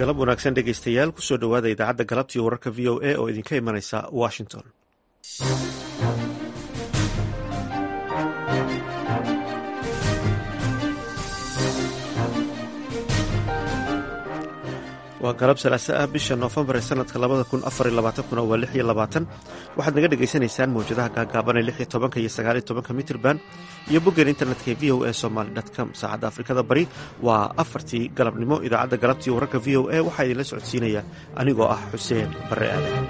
galab wanaagsan dhegaystayaal kusoo dhowaada idaacadda galabtii wararka v o a oo idinka imanaysa washington waa galab salaase ah bisha noofembar ee sanadka labada kun afar iyo labaatankuna waa lix iyo labaatan waxaad naga dhagaysanaysaan mawjadaha gaagaaban ee lix iyo tobanka iyo sagaal iyo tobanka mitrban iyo boggeen internetka ee v o a somaly com saacadda afrikada bari waa afartii galabnimo idaacadda galabtii wararka v o a waxaa idinla socodsiinaya anigoo ah xuseen barre aadan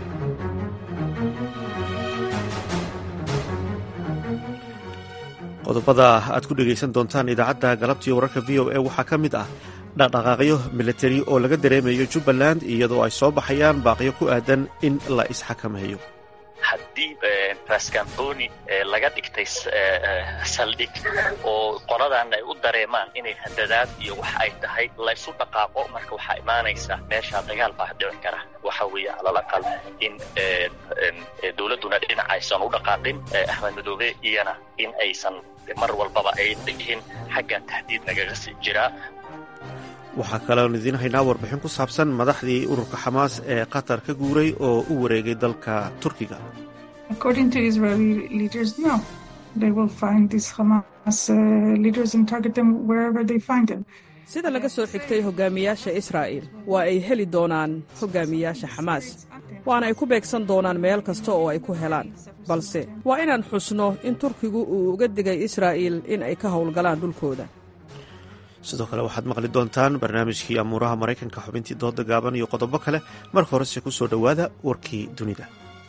qodobada aad ku dhegaysan doontaan idaacadda galabtii wararka v o a waxaa ka mid ah dhaqdhaqaaqyo milatari oo laga dareemayo jubbaland iyadoo ay soo baxayaan baaqyo ku aadan in la isxakameeyo haddii raskamboni laga dhigtay saldhig oo qoladan ay u dareemaan inay handadaad iyo wax ay tahay laysu dhaqaaqo marka waxaa imaanaysa meeshaa dagaal baa dhici kara waxa weeye calal aqal in dowladduna dhinac aysan u dhaqaaqin axmed madoobe iyana in aysan mar walbaba ay dhihin xagga tahdiid nagaga sii jiraa waxaa kaleon idiin haynaa warbixin ku saabsan madaxdii ururka xamaas ee qatar ka guuray oo u wareegay dalka turkiga sida laga soo xigtay hogaamiyaasha israa'il waa ay heli doonaan hogaamiyaasha xamaas waana ay ku beegsan doonaan meel kasta oo ay ku helaan balse waa inaan xusno in turkigu uu uga digay israa'iil in ay ka howlgalaan dhulkooda sidoo kale waxaad maqli doontaan barnaamijkii amuuraha maraykanka xubintii dooda gaaban iyo qodobo kale marka horese ku soo dhowaada warkii dunida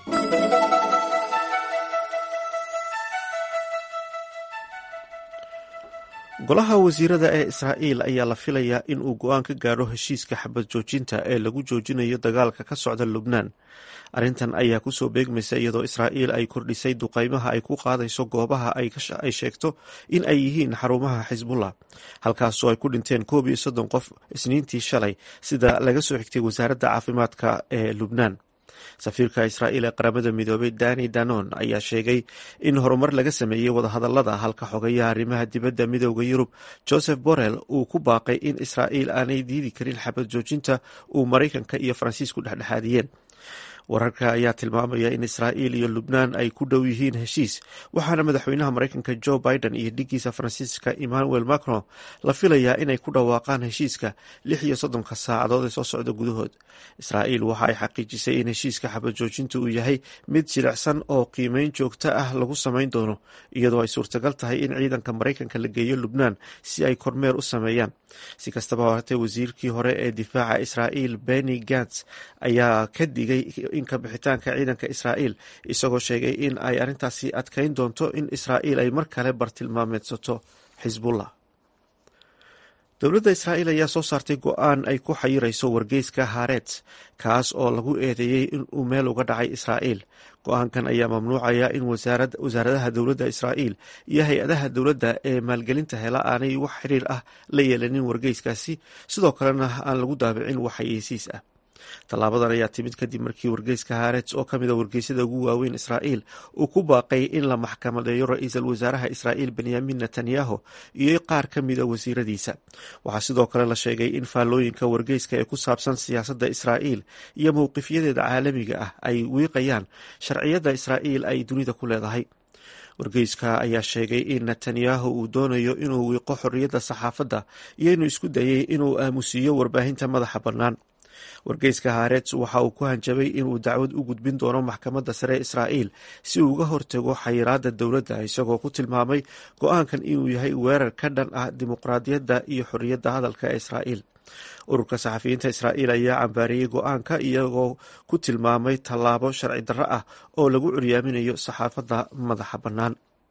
golaha wasiirada ee israa'iil ayaa la filayaa in uu go-aan ka gaadho heshiiska xabad joojinta ee lagu joojinayo dagaalka ka socda lubnaan arrintan ayaa kusoo beegmaysa iyadoo israa'iil ay kordhisay duqaymaha ay ku qaadayso goobaha ay sheegto in ay yihiin xarumaha xisbullah halkaasoo ay ku dhinteen koob iyo soddon qof isniintii shalay sida laga soo xigtay wasaaradda caafimaadka ee lubnaan safiirka israa'iil ee qaramada midoobay dani danon ayaa sheegay in horumar laga sameeyey wadahadalada halka xogayaha arrimaha dibadda midooda yurub joseph borrell uu ku baaqay in israa'iil aanay diidi karin xabad joojinta uu maraykanka iyo faransiisku dhexdhexaadiyeen wararka ayaa tilmaamaya in israa'iil iyo lubnaan ay ku dhow yihiin heshiis waxaana madaxweynaha maraykanka joe biden iyo dhigiisa faransiiska emmanuel macron la filayaa inay ku dhawaaqaan heshiiska lix iyo soddonka saacadood ee soo socda gudahood israa'iil waxa ay xaqiijisay in heshiiska xabad joojinta uu yahay mid jilicsan oo qiimeyn joogto ah lagu samayn doono iyadoo ay suurtagal tahay in ciidanka maraykanka la geeyo lubnaan si ay kormeer u sameeyaan si kastaba haatee wasiirkii hore ee difaaca israa'iil benny gants ayaa ka digay in ka bixitaanka ciidanka israa'iil isagoo sheegay in ay arrintaasi adkayn doonto in israa'iil ay mar kale bartilmaameedsato xisbullah dowladda israa'iil ayaa soo saartay go-aan ay ku xayirayso wargeyska haaret kaas oo lagu eedeeyey in uu meel uga dhacay israa'iil go-aankan ayaa mamnuucaya in wasaaradaha dowladda israa'iil iyo hay-adaha dowladda ee maalgelinta hela aanay wax xiriir ah la yeelanin wargeyskaasi sidoo kalena aan lagu daabicin wax xayeysiis ah tallaabadan ayaa timid kadib markii wargeyska haaret oo ka mid a wargeysyada ugu waaweyn israa'iil uu ku baaqay in la maxkamadeeyo ra-iisul wasaaraha israa'iil benyamin netanyahu iyo qaar ka mid a wasiiradiisa waxaa sidoo kale la sheegay in faallooyinka wargeyska ee ku saabsan siyaasadda israa'iil iyo mowqifyadeeda caalamiga ah ay wiiqayaan sharciyadda israa'iil ay dunida ku leedahay wargeyska ayaa sheegay in netanyahu uu doonayo inuu wiiqo xorriyadda saxaafadda iyo inuu isku dayay inuu aamusiiyo warbaahinta madaxa bannaan wargeyska haaret waxa uu ku hanjabay inuu dacwad u gudbin doono maxkamadda sare israa'iil si uu uga hortago xayiraadda dowladda isagoo ku tilmaamay go-aankan inuu yahay weerar ka dhan ah dimuqraadiyadda iyo xorriyadda hadalka ee israa'iil ururka saxafiyiinta israa'iil ayaa cambaariyey go-aanka iyagoo ku tilmaamay tallaabo sharci darro ah oo lagu curyaaminayo saxaafadda madaxa bannaan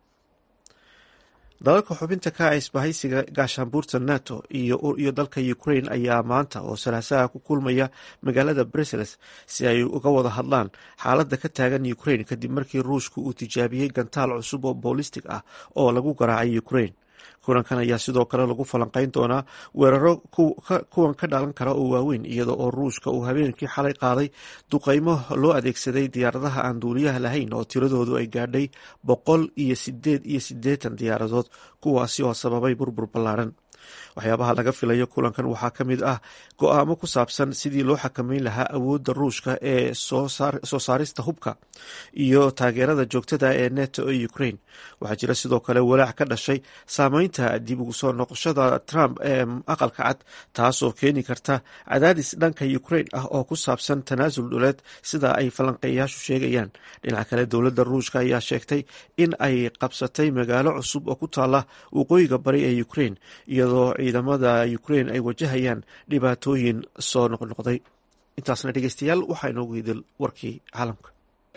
dalalka xubinta ka ah isbahaysiga gaashaanbuurta nato iyo dalka ukraine ayaa maanta oo salaasaha ku kulmaya magaalada brussels si ay uga wada hadlaan xaaladda ka taagan ukraine kadib markii ruushku uu tijaabiyey gantaal cusub oo boolistig ah oo lagu garaacay ukraine kulankan ayaa sidoo kale lagu falanqeyn doonaa weeraro kuwan ka dhalan kara oo waaweyn iyada oo ruushka uu habeenkii xalay qaaday duqeymo loo adeegsaday diyaaradaha aan duuliyaha lahayn oo tiradoodu ay gaadhay boqol iyo sideed iyo siddeetan diyaaradood kuwaasi oo sababay burbur ballaaran waxyaabaha laga filayo kulankan waxaa ka mid ah go-aamo ku saabsan sidii loo xakameyn lahaa awoodda ruushka ee soo saarista hubka iyo taageerada joogtada ee neto ee ukraine waxaa jira sidoo kale walaac ka dhashay saameynta dib ugu soo noqoshada trump ee aqalka cad taasoo keeni karta cadaadis dhanka ukraine ah oo ku saabsan tanaasul dhuleed sida ay falanqeeyaashu sheegayaan dhinaca kale dowladda ruushka ayaa sheegtay in ay qabsatay magaalo cusub oo ku taala waqooyiga bari ee ukraine iyadoo ciidamada ukraine ay wajahayaan dhibaatooyin soo noqnoqday intaasna dhegeystayaal waxaa inoogu hidil warkii caalamka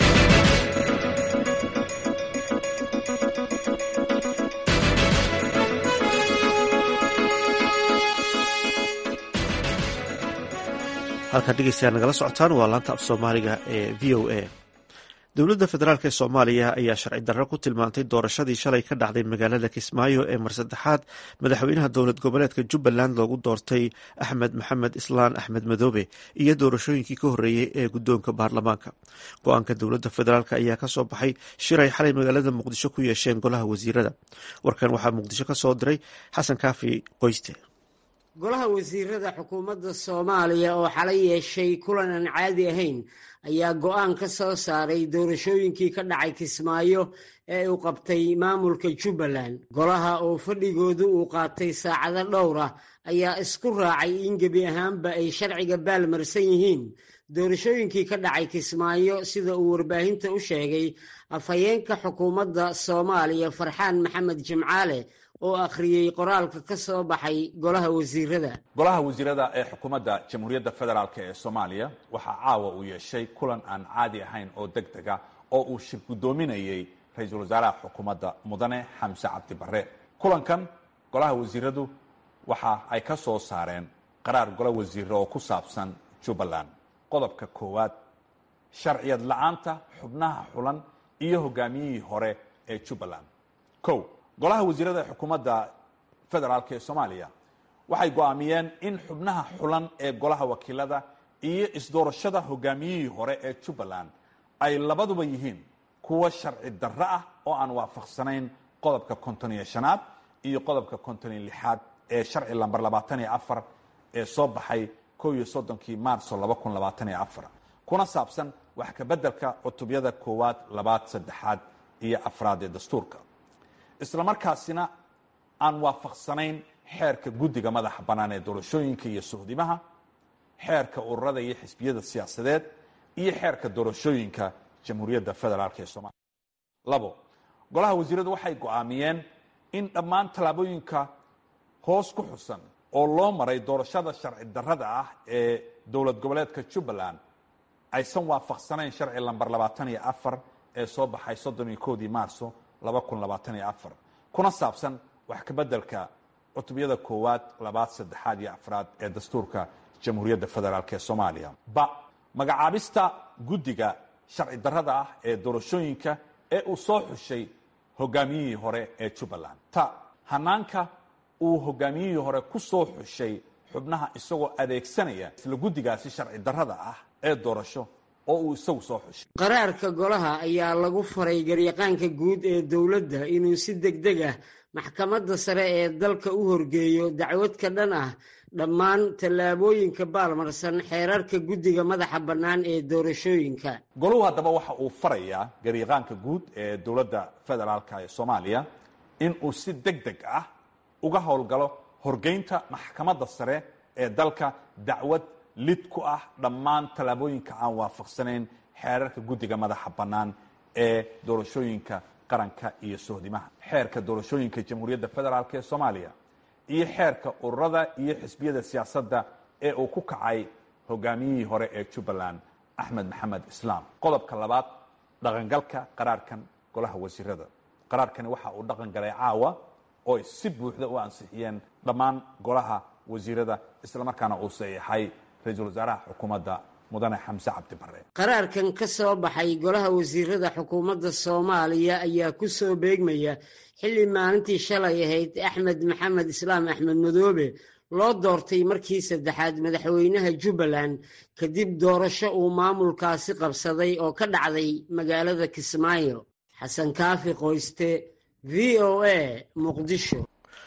halkaad dhegeystayaal nagala socotaan waa laanta af soomaaliga ee v o a dowladda federaalk ee soomaaliya ayaa sharci darro ku tilmaantay doorashadii shalay ka dhacday magaalada kismaayo ee mar saddexaad madaxweynaha dowlad goboleedka jubbaland loogu doortay axmed maxamed islaan axmed madoobe iyo doorashooyinkii ka horreeyey ee guddoonka baarlamaanka go-aanka dowladda federaalk ayaa ka soo baxay shiray xalay magaalada muqdisho ku yeesheen golaha wasiirada warkan waxaa muqdisho ka soo diray xasan kaafi qoyste golaha wasiirada xukuumadda soomaaliya oo xalay yeeshay kulan aan caadi ahayn ayaa go-aan ka soo saaray doorashooyinkii ka dhacay kismaayo ee uu qabtay maamulka jubbaland golaha oo fadhigoodu uu qaatay saacado dhowr ah ayaa isku raacay in gebi ahaanba ay sharciga baalmarsan yihiin doorashooyinkii ka dhacay kismaayo sida uu warbaahinta u sheegay afhayeenka xukuumadda soomaaliya farxaan maxamed jimcaale oo akhriyey qoraalka ka soo baxay golaha wasiirada golaha wasiirada ee xukuumadda jamhuuriyadda federaalk ee soomaaliya waxaa caawa uu yeeshay kulan aan caadi ahayn oo deg dega oo uu shir guddoominayey ra-iisul wasaaraha xukuumadda mudane xamse cabdi barre kulankan golaha wasiiradu waxa ay ka soo saareen qaraar golo wasiire oo ku saabsan jubbaland qodobka koowaad sharciyad la-aanta xubnaha xulan iyo hogaamiyihii hore ee jubbaland o golaha wasiirada ee xukuumadda federaalk ee soomaaliya waxay go-aamiyeen in xubnaha xulan ee golaha wakiilada iyo isdoorashada hogaamiyihii hore ee jubbaland ay labaduba yihiin kuwa sharci darro ah oo aan waafaqsanayn qodobka konton iyo shanaad iyo qodobka konton iyo lixaad ee sharci lamber labaatan iyo afar ee soo baxay kow iyo soddonkii maarso laba kun labaatan iyo afar kuna saabsan wax kabeddelka cutubyada koowaad labaad saddexaad iyo afraad ee dastuurka isla markaasina aan waafaqsanayn xeerka guddiga madaxa bannaan ee doorashooyinka iyo suhdimaha xeerka ururada iyo xisbiyada siyaasadeed iyo xeerka doorashooyinka jamhuuriyadda federaalk ee soomaaliya labo golaha wasiiradu waxay go-aamiyeen in dhammaan tallaabooyinka hoos ku xusan oo loo maray doorashada sharci darrada ah ee dowlad goboleedka jubbaland aysan waafaqsanayn sharci lamber labaatan iyo afar ee soo baxay soddon iyo koodii maarso laba kun labaatan iyo afar kuna saabsan wax kabeddelka cutubyada koowaad labaad saddexaad iyo afraad ee dastuurka jamhuuriyadda federaalk ee soomaaliya ba magacaabista guddiga sharci darrada ah ee doorashooyinka ee uu soo xushay hogaamiyihii hore ee jubbaland ta hanaanka uu hogaamiyihii hore ku soo xushay xubnaha isagoo adeegsanaya isla guddigaasi sharci darrada ah ee doorasho oo uu isagu soo xushay qaraarka golaha ayaa lagu faray garyaqaanka guud ee dowladda inuu si deg deg ah maxkamadda sare ee dalka u horgeeyo dacwad ka dhan ah dhammaan tallaabooyinka baalmarsan xeerarka guddiga madaxa bannaan ee doorashooyinka goluhu haddaba waxa uu farayaa garyaqaanka guud ee dowladda federaalk ee soomaaliya in uu si deg deg ah uga howlgalo horgeynta maxkamadda sare ee dalka dacwad lid ku ah dhammaan tallaabooyinka aan waafaqsanayn xeerarka guddiga madaxa bannaan ee doorashooyinka qaranka iyo sohdimaha xeerka doorashooyinka jamhuuriyadda federaalk ee soomaaliya iyo xeerka ururada iyo xisbiyada siyaasadda ee uu ku kacay hogaamiyihii hore ee jubbaland axmed maxamed islaam qodobka labaad dhaqangalka qaraarkan golaha wasiirada qaraarkani waxa uu dhaqan galay caawa oo si buuxda u ansixiyeen dhammaan golaha wasiirada islamarkaana uu saxiixay ra-iisul wasaaraha xukuumadda mudane xamse cabdi bare qaraarkan ka soo baxay golaha wasiirada xukuumadda soomaaliya ayaa ku soo beegmaya xilli maalintii shalay ahayd axmed maxamed islaam axmed madoobe loo doortay markii saddexaad madaxweynaha jubbaland kadib doorasho uu maamulkaasi qabsaday oo ka dhacday magaalada kismaayo xasan kaafi qoyste v o a muqdisho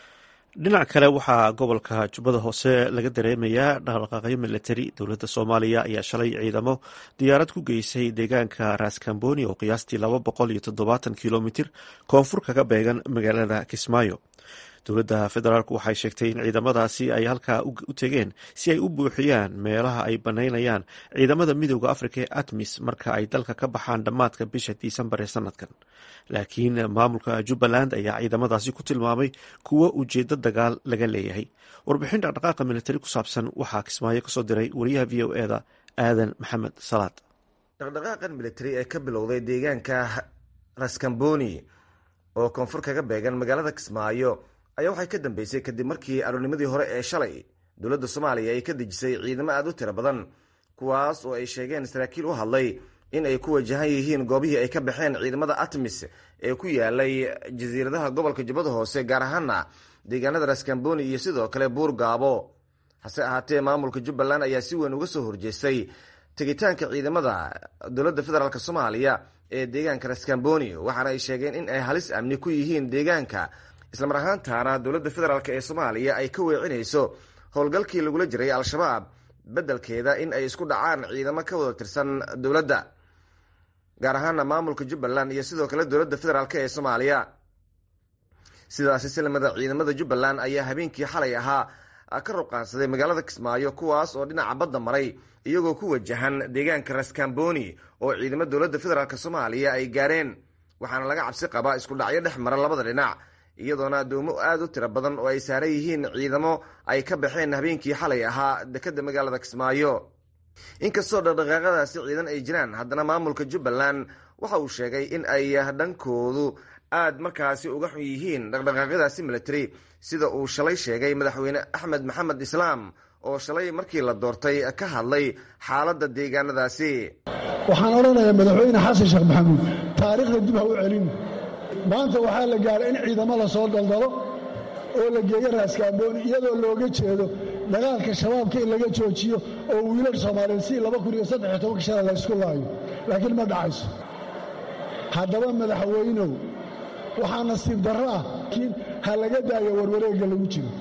dhinac kale waxaa gobolka jubbada hoose laga dareemayaa dhaqdhaqaaqyo milatari dowladda soomaaliya ayaa shalay ciidamo diyaarad ku geysay deegaanka raskamboni oo qiyaastii laba boqol iyo toddobaatan kilomitir koonfur kaga beegan magaalada kismaayo dowladda federaalk waxay sheegtay in ciidamadaasi ay halkaa u tegeen si ay u buuxiyaan meelaha ay banaynayaan ciidamada midooda afrika ee atmis marka ay dalka ka baxaan dhammaadka bisha disembar ee sanadkan laakiin maamulka jubbaland ayaa ciidamadaasi ku tilmaamay kuwo ujeedo dagaal laga leeyahay warbixin dhaqdhaqaaqa militari ku saabsan waxaa kismaayo kasoo diray wariyaha v o eda aadan maxamed salaad dhaqdhaqaaqan militari ee ka bilowday deegaanka raskamboni oo koonfur kaga beegan magaalada kismaayo ayaa waxay ka dambeysay kadib markii aroornimadii hore ee shalay dowladda soomaaliya ay ka dejisay ciidamo aada u tiro badan kuwaas oo ay sheegeen saraakiil u hadlay in ay ku wajahan yihiin goobihii ay ka baxeen ciidamada atmis ee ku yaalay jasiiradaha gobolka jubbada hoose gaar ahaana deegaanada raskamboni iyo sidoo kale buur gaabo hase ahaatee maamulka jubbaland ayaa si weyn uga soo horjeestay tegitaanka ciidamada dowladda federaalk soomaaliya ee deegaanka raskamboni waxaana ay sheegeen in ay halis amni ku yihiin deegaanka islamar ahaantaana dowladda federaalk ee soomaaliya ay ka weecinayso howlgalkii lagula jiray al-shabaab beddelkeeda in ay isku dhacaan ciidamo ka wada tirsan dowladda gaar ahaana maamulka jubbaland iyo sidoo kale dowladda federaalk ee soomaaliya sidaasi silmada ciidamada jubbaland ayaa habeenkii xalay ahaa ka ruqaansaday magaalada kismaayo kuwaas oo dhinaca badda maray iyagoo ku wajahan deegaanka raskamboni oo ciidamo dowladda federaalk soomaaliya ay gaareen waxaana laga cabsi qabaa isku dhacyo dhex mara labada dhinac iyadoona addoomo aada u tiro badan oo ay saaran yihiin ciidamo ay ka baxeen habeenkii xalay ahaa dekadda magaalada kismaayo inkastoo dhaqdhaqaaqadaasi ciidan ay jiraan haddana maamulka jubbaland waxa uu sheegay in ay dhankoodu aada markaasi uga xun yihiin dhaqdhaqaaqyadaasi military sida uu shalay sheegay madaxweyne axmed maxamed islaam oo shalay markii la doortay ka hadlay xaaladda deegaanadaasi waxaan odhanayaa madaxweyne xasan sheekh maxamuud taariikhda dib ha u celin maanta waxaa la gaaray in ciidamo la soo daldalo oo la geeyo raaskaambooni iyadoo looga jeedo dagaalka shabaabka in laga joojiyo oo wiilal soomaaliyeed si laba kun iyo saddex iyo tobanka shala la ysku laayo laakiin ma dhacayso haddaba madaxweynow waxaa nasiib darro ah laakiin ha laga daayo warwareegga lagu jiro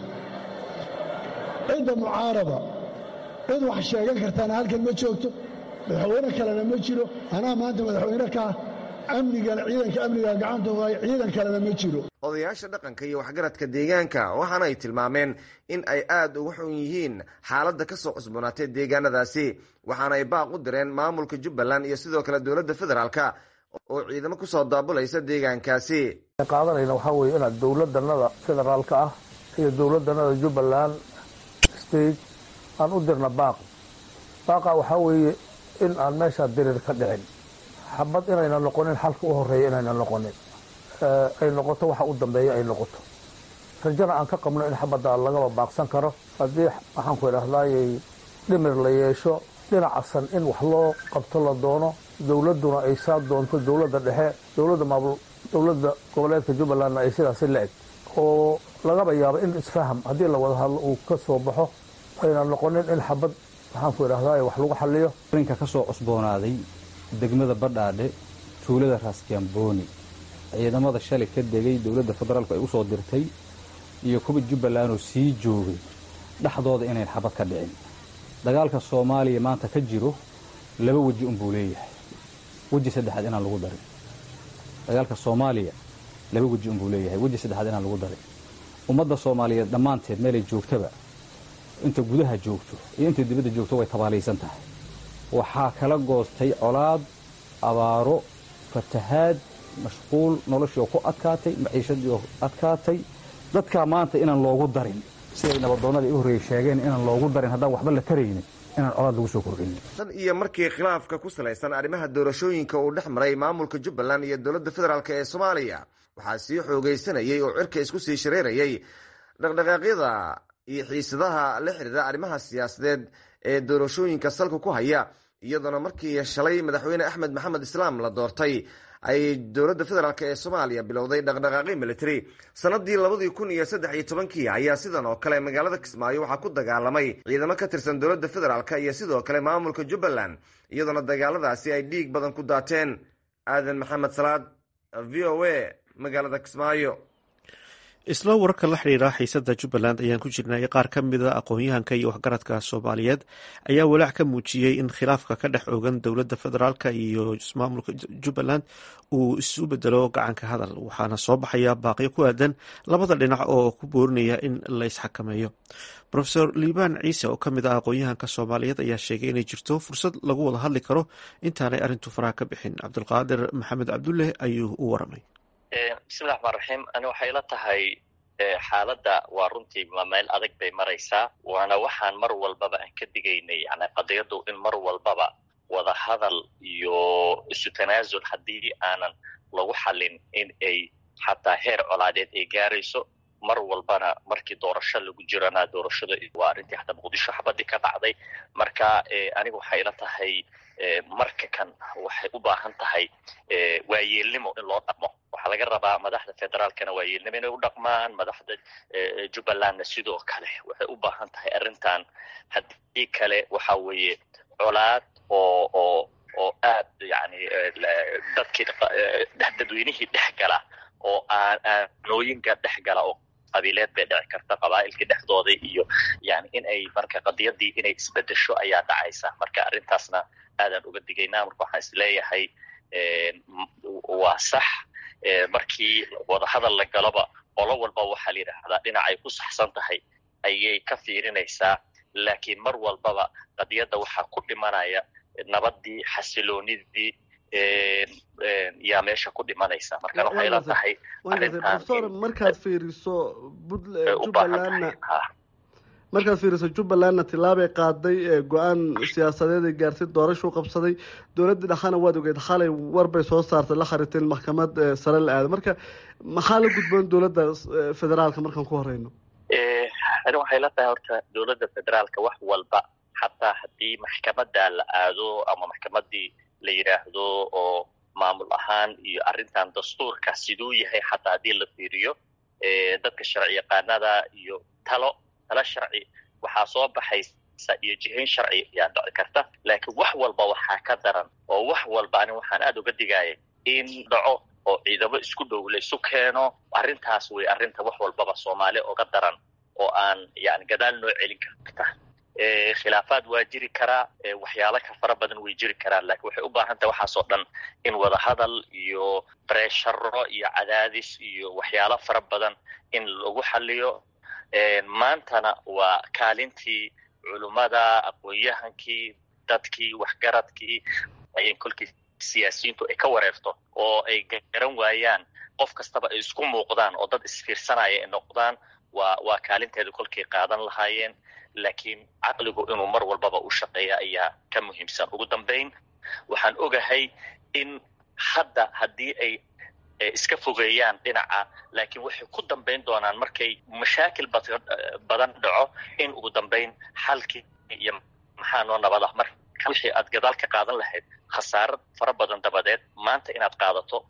cidda mucaarada cid wax sheegan kartaana halkan ma joogto madaxweyne kalena ma jiro anaa maanta madaxweyne kaa amnigana ciidanka amniga gacanta waay ciidan kalena ma jiro odayaasha dhaqanka iyo waxgaradka deegaanka waxaana ay tilmaameen in ay aada uga xun yihiin xaaladda ka soo cusboonaatay deegaanadaasi waxaana ay baaq u direen maamulka jubbaland iyo sidoo kale dowladda federaalka oo ciidamo kusoo daabulaysa deegaankaasi qaadanayna waxaa weeye inaad dowladanada federaalka ah iyo dowladanada jubbaland state aan u dirna baaq baaqa waxaa weeye in aan meeshaa diriir ka dhicin xabad inayna noqonin xalka u horeeya inayna noqonin ay noqoto waxa u dambeeya ay noqoto rajana aan ka qabno in xabadda lagaba baaqsan karo haddii waxaanku idhahdaayay dhimir la yeesho dhinacasan in wax loo qabto la doono dowladduna ay saa doonto dowladda dhexe dowladda maamul dowladda goboleedka jubbalandna ay sidaasi la eg oo lagaba yaabo in isfaham haddii la wada hadlo uu ka soo baxo ayna noqonin in xabad waxaanku idhahdaay wax lagu xaliyo arrinka ka soo cusboonaaday degmada badhaadhe tuulada raaskamboni ciidamada shalay ka degay dowladda federaalku ay u soo dirtay iyo kuwa jubbaland oo sii joogay dhexdooda inayn xabad ka dhicin dagaalka soomaaliya maanta ka jiro laba weji unbuu leeyahay weji saddexaad inaan lagu darin dagaalka soomaaliya laba weji unbuu leeyahay weji saddexaad inaan lagu darin ummadda soomaaliyeed dhammaanteed meelay joogtaba inta gudaha joogto iyo inta dibadda joogto way tabaalaysan tahay waxaa kala goostay colaad abaaro fatahaad mashquul noloshii oo ku adkaatay maciishadii oo adkaatay dadkaa maanta inaan loogu darin siday nabadoonnadii u horreeyey sheegeen inaan loogu darin haddaan waxba la taraynin inaan colaad lagu soo kordhin tan iyo markii khilaafka ku salaysan arrimaha doorashooyinka uu dhex maray maamulka jubbaland iyo dowladda federaalk ee soomaaliya waxaa sii xoogaysanayay oo cirka isku sii shareerayay dhaqdhaqaaqyada iyo xiisadaha la xidhiira arrimaha siyaasadeed ee doorashooyinka salka ku haya iyadoona markii shalay madaxweyne axmed maxamed islaam la doortay ay dowladda federaalk ee soomaaliya bilowday dhaqdhaqaaqi military sanadii labadii kun iyo saddex iyo tobankii ayaa sidan oo kale magaalada kismaayo waxaa ku dagaalamay ciidamo ka tirsan dowladda federaalk iyo sidoo kale maamulka jubbaland iyadoona dagaaladaasi ay dhiig badan ku daateen aadan maxamed salaad v o a magaalada kismaayo isla wararka la xidhiira xiisada jubbaland ayaan ku jirnay qaar ka mida aqoon-yahanka iyo waxgaradka soomaaliyeed ayaa walaac ka muujiyey in khilaafka ka dhex ogan dowladda federaalk iyo maamulka jubbaland uu isu bedelo gacanka hadal waxaana soo baxaya baaqyo ku aadan labada dhinac oo ku boorinaya in la isxakameeyo rofeor liibaan ciise oo ka mid ah aqoon-yahanka soomaaliyeed ayaa sheegay inay jirto fursad lagu wada hadli karo intaanay arrintu faraha ka bixin cabdulqaadir maxamed cabdulle ayuu u waramay bismillahi raxmaan raxiim ani waxay la tahay xaaladda waa runtii meel adag bay maraysaa waana waxaan mar walbaba aan ka digaynay yani qadiyaddu in mar walbaba wada hadal iyo isu tanaasul haddii aanan lagu xalin in ay xataa heer colaadeed ay gaarayso mar walbana markii doorasho lagu jirana doorashada waa arrintii hataa muqdisho xabadii ka dhacday marka aniga waxay ila tahay marka kan waxay u baahan tahay waayeelnimo in loo dhaqmo waxaa laga rabaa madaxda federaalkana waayeelnimo inay u dhaqmaan madaxda jubbalandna sidoo kale waxay u baahan tahay arrintan haddii kale waxa weeye colaad oo oo oo aad yani dadkii dadweynihii dhex gala oo aanooyinka dhex gala oo qabiileed bay dhici karta qabaa'ilkii dhexdooda iyo yani in ay marka qadiyadii inay isbedesho ayaa dhacaysa marka arrintaasna aadaan uga digaynaa marka waxaan isleeyahay waa sax markii wadahadal la galoba qolo walba waxaa la yidhaahdaa dhinacay ku saxsan tahay ayay ka fiirinaysaa laakiin mar walbaba qadiyadda waxaa ku dhimanaya nabadii xasiloonidii yaa meesha ku dhimanaysa marka waxay la tahay profesor markaad fiiriso jubbalandna markaad fiiriso jubbalandna tilaabay qaaday go-aan siyaasadeed ay gaartay doorashuu qabsaday dowladda dhexana waad ogeed xalay warbay soo saartay la khariteen maxkamad sare la aado marka maxaa la gudboon dowladda federaalka markaan ku horeyno ani waxay la tahay horta dowladda federaalka wax walba xataa haddii maxkamadda la aado ama maxkamadii la yidhaahdo oo maamul ahaan iyo arrintan dastuurka siduu yahay xataa haddii la fiiriyo dadka sharci yaqaanada iyo talo talo sharci waxaa soo baxaysa iyo jihayn sharci ayaa dhici karta laakiin wax walba waxaa ka daran oo wax walba ani waxaan aada uga digaya in dhaco oo ciidamo isku dhow laysu keeno arrintaas way arrinta wax walbaba soomaali oga daran oo aan yani gadaal noo celin karta khilaafaad waa jiri karaa waxyaalo ka fara badan way jiri karaan lakiin waxay u baahan tahay waxaasoo dhan in wadahadal iyo bresharo iyo cadaadis iyo waxyaalo fara badan in lagu xaliyo maantana waa kaalintii culummada aqoon-yahankii dadkii waxgaradkii ay kolkii siyaasiyiintu ay ka wareerto oo ay garan waayaan qof kastaba ay isku muuqdaan oo dad isfiirsanaya ay noqdaan waa waa kaalinteeda kolkay qaadan lahaayeen laakiin caqligu inuu mar walbaba u shaqeeya ayaa ka muhiimsan ugu dambayn waxaan ogahay in hadda haddii ay iska fogeeyaan dhinaca laakiin waxay ku dambayn doonaan markay mashaakil badan dhaco in ugu dambayn xalkii iyo maxaa noo nabad ah marka wixii aad gadaal ka qaadan lahayd khasaaro fara badan dabadeed maanta inaad qaadato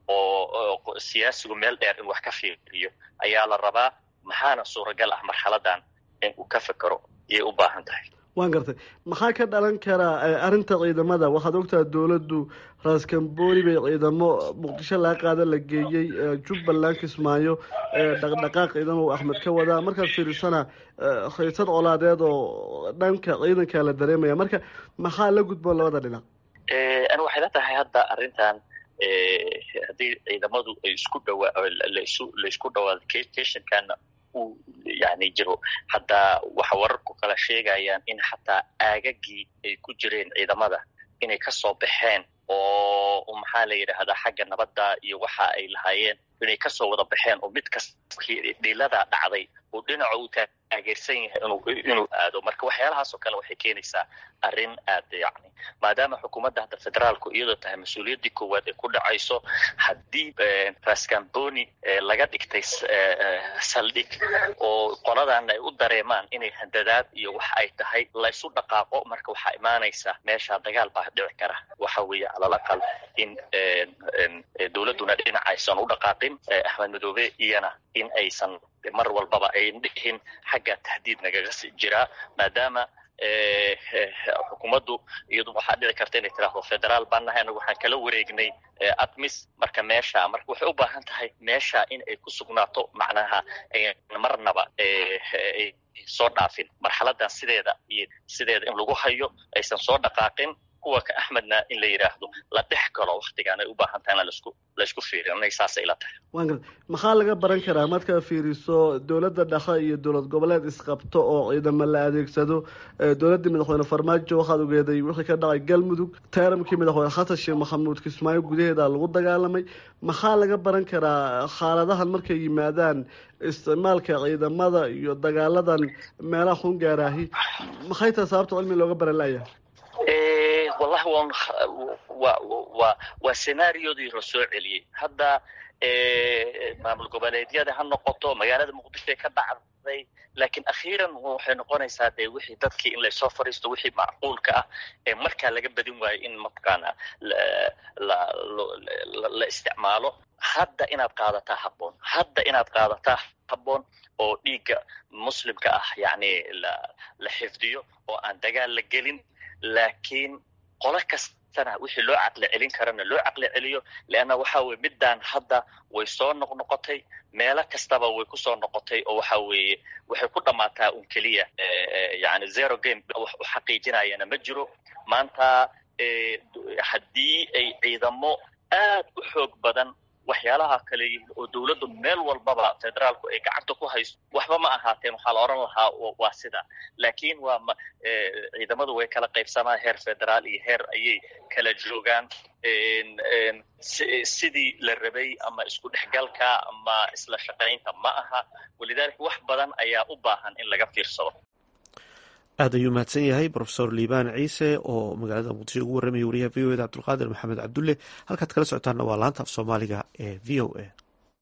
oo siyaasigu meel dheer in wax ka fiiriyo ayaa la rabaa maxaana suuragal ah marxaladan in uu ka fekero iyay u baahan tahay waan gartay maxaa ka dhalan karaa arrinta ciidamada waxaad ogtaha dowladdu raaskambooni bay ciidamo muqdisho laga qaada la geeyey jubbaland kismaayo dhaqdhaqaaq ciidamo uu axmed ka wadaa markaad fiirisana haysad colaadeed oo dhanka ciidankaa la dareemaya marka maxaa la gudboon labada dhinac ani waxay la tahay hadda arrintan haddii ciidamadu ay isku dhawaa lasu laysku dhawaado keshankana uu yani jiro haddaa waxa wararku kala sheegayaan in xataa aagagii ay ku jireen ciidamada inay kasoo baxeen oo maxaa la yidhaahdaa xagga nabadda iyo waxa ay lahaayeen inay kasoo wada baxeen oo mid kasta dhilada dhacday uu dhinaca uu taageersan yahay inuu inuu aado marka waxyaalahaas oo kale waxay keenaysaa arrin aad yani maadaama xukuumadda hadda federaalku iyadoo tahay mas-uuliyaddii koowaad ay ku dhacayso haddii rascamboni laga dhigtay saldhig oo qoladan ay u dareemaan inay handadaad iyo wax ay tahay laysu dhaqaaqo marka waxaa imaanaysa meesha dagaal baa dhici kara waxa weeye calal aqal in dowladduna dhinac aysan u dhaqaaqin axmed madoobe iyana in aysan mar walbaba ayn dhihin xagga tahdiid nagaga jiraa maadaama xukuumaddu iyadu waxaa dhici karta inay tiraahdo federaal baan nahay anagu waxaan kala wareegnay admis marka meesha marka waxay u baahan tahay meesha in ay ku sugnaato macnaha marnaba soo dhaafin marxaladan sideeda iyo sideeda in lagu hayo aysan soo dhaqaaqin kuwa ka axmedna in la yidhaahdo la dhex galo waktigaan ay u baahan tahay in lasku laysku fiiriyo inay saasay ila tahay waan garta maxaa laga baran karaa markaa fiiriso dowladda dhexe iyo dowlad goboleed isqabto oo ciidamo la adeegsado dowladdii madaxweyne farmaajo waxaad ogeeday wixii ka dhacay galmudug taaramkii madaxweyne xasan sheekh maxamuud kismaayo gudaheeda lagu dagaalamay maxaa laga baran karaa xaaladahan markay yimaadaan isticmaalka ciidamada iyo dagaaladan meelaha xun gaaraahi maxay tahay sababta cilmi looga baran layahay wallahi wan wa wa waa senaariyodii la soo celiyey hadda maamul goboleedyada ha noqoto magaalada muqdisho ka dhacday laakiin akhiiran waxay noqonaysaa dee wixii dadkii in laysoo fadhiisto wixii macquulka ah ee markaa laga badin waayo in mataqaana la isticmaalo hadda inaad qaadataa habboon hadda inaad qaadataa habboon oo dhiigga muslimka ah yacni la la xifdiyo oo aan dagaal la gelin laakiin qolo kastana wixii loo caqli celin karana loo caqli celiyo leanna waxa weye middaan hadda way soo noqnoqotay meelo kastaba way kusoo noqotay oo waxa weeye waxay ku dhammaataa un keliya yani zero game wax u xaqiijinayana ma jiro maanta haddii ay ciidamo aad u xoog badan waxyaalaha kale yihiin oo dowladdu meel walbaba federaalku ay gacanta ku hayso waxba ma ahaateen waxaa la odhan lahaa waa sida laakiin waa ma ciidamadu way kala qaybsamaan heer federaal iyo heer ayay kala joogaan sidii la rabay ama isku dhexgalka ama isla shaqaynta ma aha walidaalika wax badan ayaa u baahan in laga fiirsado aad ayuu mahadsan yahay rofesor liibaan ciise oo magaalada muqdisho ugu warramaya wariyaha v o eda cabdulqaadir maxamed cabdulle halkaad kala socotaanna waa laanta af soomaaliga ee v o a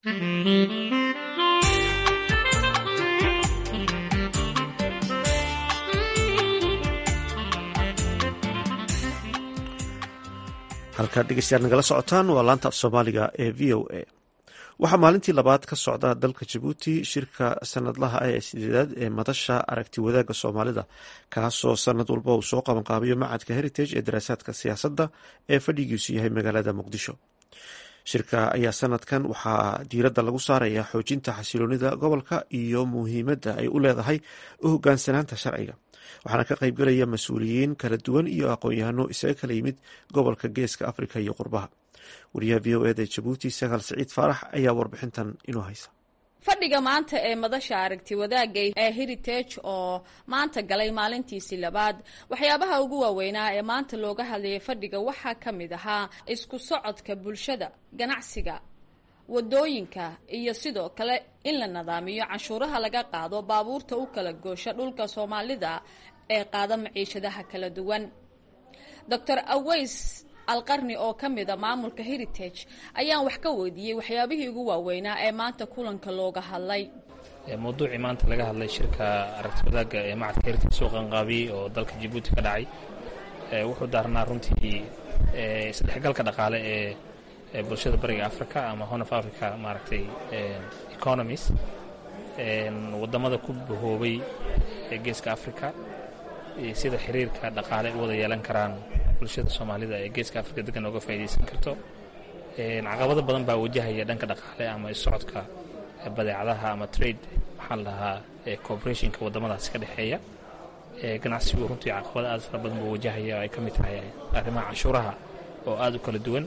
halkaad dhegeystayaal nagala socotaan waa laanta af soomaaliga ee v o a waxaa maalintii labaad ka socda dalka jabuuti shirka sanadlaha ah ee sideedaad ee madasha aragti wadaagga soomaalida kaasoo sanad walba uu soo qabanqaabiyo macadka heritage ee daraasaadka siyaasadda ee fadhigiisu yahay magaalada muqdisho shirka ayaa sanadkan waxaa diiradda lagu saaraya xoojinta xasiloonida gobolka iyo muhiimadda ay u leedahay u hogaansanaanta sharciga waxaana ka qaybgalaya mas-uuliyiin kala duwan iyo aqoon-yahano isaga kala yimid gobolka geeska afrika iyo qurbaha wariyaha v o eda jabuuti sagaal siciid faarax ayaa warbixintan inoo haysa fadhiga maanta ee madasha aragti wadaagga ee heritage oo maanta galay maalintiisii labaad waxyaabaha ugu waaweynaa ee maanta looga hadlayay fadhiga waxaa ka mid ahaa isku socodka bulshada ganacsiga wadooyinka iyo sidoo kale in la nadaamiyo canshuuraha laga qaado baabuurta u kala goosha dhulka soomaalida ee qaada maciishadaha kala duwan docor aweys alqarni oo ka mida maamulka heritage ayaan wax ka weydiiyey waxyaabihii ugu waaweynaa ee maanta kulanka looga hadlay mawduucii maanta laga hadlay shirka aragti wadaagga ee macadka heritage soo qanqaabiyey oo dalka jabuuti ka dhacay wuxuu daarnaa runtii isdhexgalka dhaqaale ee bulshada bariga africa ama horn of africa maaragtay economies wadamada ku bahoobay ee geeska africa sida xiriirka dhaqaale u wada yeelan karaan bulshada soomaalida ee geeska africa degan oga faa'idaysan karto caqabado badan baa wajahaya dhanka dhaqaale ama isocodka badeecadaha ama trade maxaa la dhahaa cooperationka wadamadaasi ka dhexeeya ganacsigu runtii caqabado aad fara badan buu wajahaya oo ay ka mid tahay arrimaha canshuuraha oo aada u kala duwan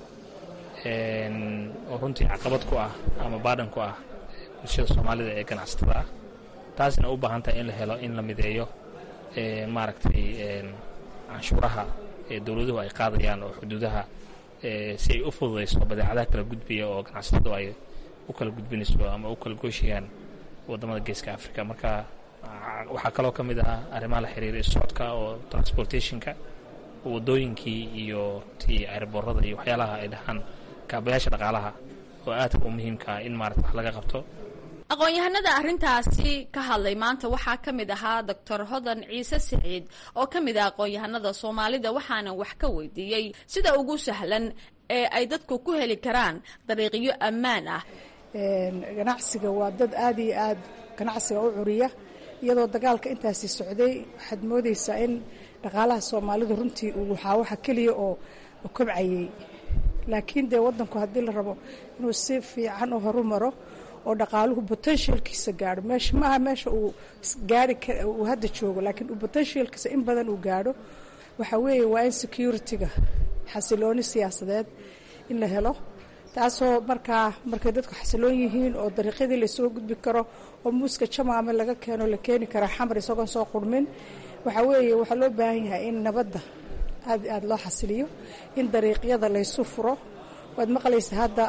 oo runtii caqabad ku ah ama baadhan ku ah bulshada soomaalida ee ganacsatada ah taasina u baahan tahay in la helo in la mideeyo maaragtay canshuuraha ee dowladuhu ay qaadayaan oo xuduudaha si ay u fududayso badeecadaha kala gudbaya oo ganacsatadu ay u kala gudbinayso ama u kala gooshayaan wadamada geeska africa marka waxaa kaloo ka mid ah arrimaha la xiriira isocodka oo transportationka wadooyinkii iyo runtii airboorada iyo waxyaalaha ay dhahaan kaabayaasha dhaqaalaha oo aadka u muhiimka ah in maarata wax laga qabto aqoon-yahanada arrintaasi ka hadlay maanta waxaa ka mid ahaa doctor hodan ciise siciid oo ka mid ah aqoon-yahanada soomaalida waxaana wax ka weydiiyey sida ugu sahlan ee ay dadku ku heli karaan dariiqyo ammaan ah ganacsiga waa dad aad iyo aad ganacsiga u curiya iyadoo dagaalka intaasi socday waxaad moodaysaa in dhaqaalaha soomaalidu runtii uu waxaa waxa keliya oo kobcayay laakiin dee wadanku haddii la rabo inuu si fiican u horumaro oo dhaqaaluhu potentialkiisa gaadho meesha maaha meesha uu gaari uu hadda joogo laakiin uu potentialkiisa in badan uu gaadho waxa weeye waa in security-ga xasilooni siyaasadeed in la helo taasoo markaa markay dadku xasiloon yihiin oo dariiqyadii lasoo gudbi karo oo muuska jamaame laga keeno la keeni karaa xamar isagoon soo qurmin waxaa weeye waxaa loo baahan yahay in nabadda aad aada loo xasiliyo in dariiqyada laysu furo waad maqlaysa hadda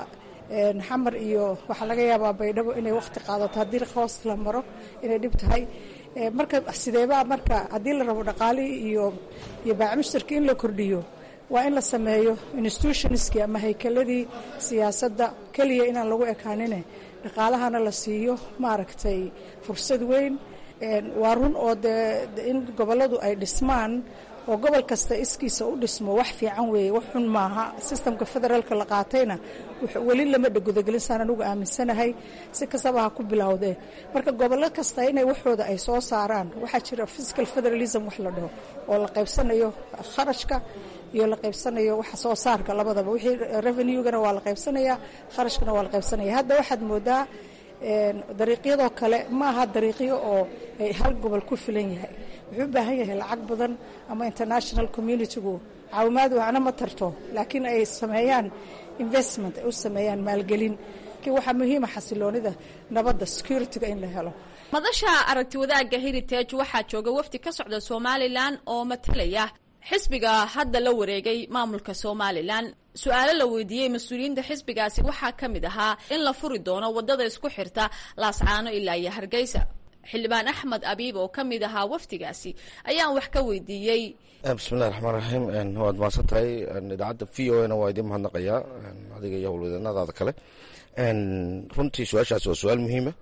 xamar iyo waxaa laga yaabaa baydhabo inay waqti qaadato haddii hoos la maro inay dhib tahay marka sideebaa marka haddii la rabo dhaqaalihii iyo iyo baacmushtarkii in la kordhiyo waa in la sameeyo institutionskii ama haykeladii siyaasadda keliya inaan lagu ekaanine dhaqaalahana la siiyo maaragtay fursad weyn waa run oo dee in gobolladu ay dhismaan oo gobol kasta iskiisa u dhismo wax fiican weeye wax xun maaha sistamka federaalka la qaatayna weli lama dhagudagelin saan anugu aaminsanahay si kastaba ha ku bilowdee marka gobollo kasta inay waxooda ay soo saaraan waxaa jira physical federalism wax la dhaho oo la qaybsanayo kharashka iyo la qaybsanayo waxa soo saarka labadaba wixii revenue-gana waa la qaybsanayaa kharashkana waa la qaybsanaya hadda waxaad moodaa dariiqyadoo kale ma aha dariiqyo oo ay hal gobol ku filan yahay wuxuu u baahan yahay lacag badan ama international communitigu caawimaad waxna ma tarto laakiin ay sameeyaan investment ay u sameeyaan maalgelin waxaa muhiima xasiloonida nabadda security-ga in la helo madasha aragti wadaagga heritage waxaa jooga wafdi ka socda somalilan oo matalaya xisbiga hadda la wareegay maamulka somalilan su-aalo la weydiiyey mas-uuliyiinta xisbigaasi waxaa ka mid ahaa in la furi doono wadada isku xirta laascaano ilaa iyo hargeysa xildhibaan axmed abiib oo ka mid ahaa wafdigaasi ayaan wax ka weydiiyey bismillahi raxmaan raxiim waad mahadsan tahay idaacadda v o na waa idiin mahadnaqayaa adiga iyo howlwadeennadaada kale runtii su-aashaasi waa su-aal muhiima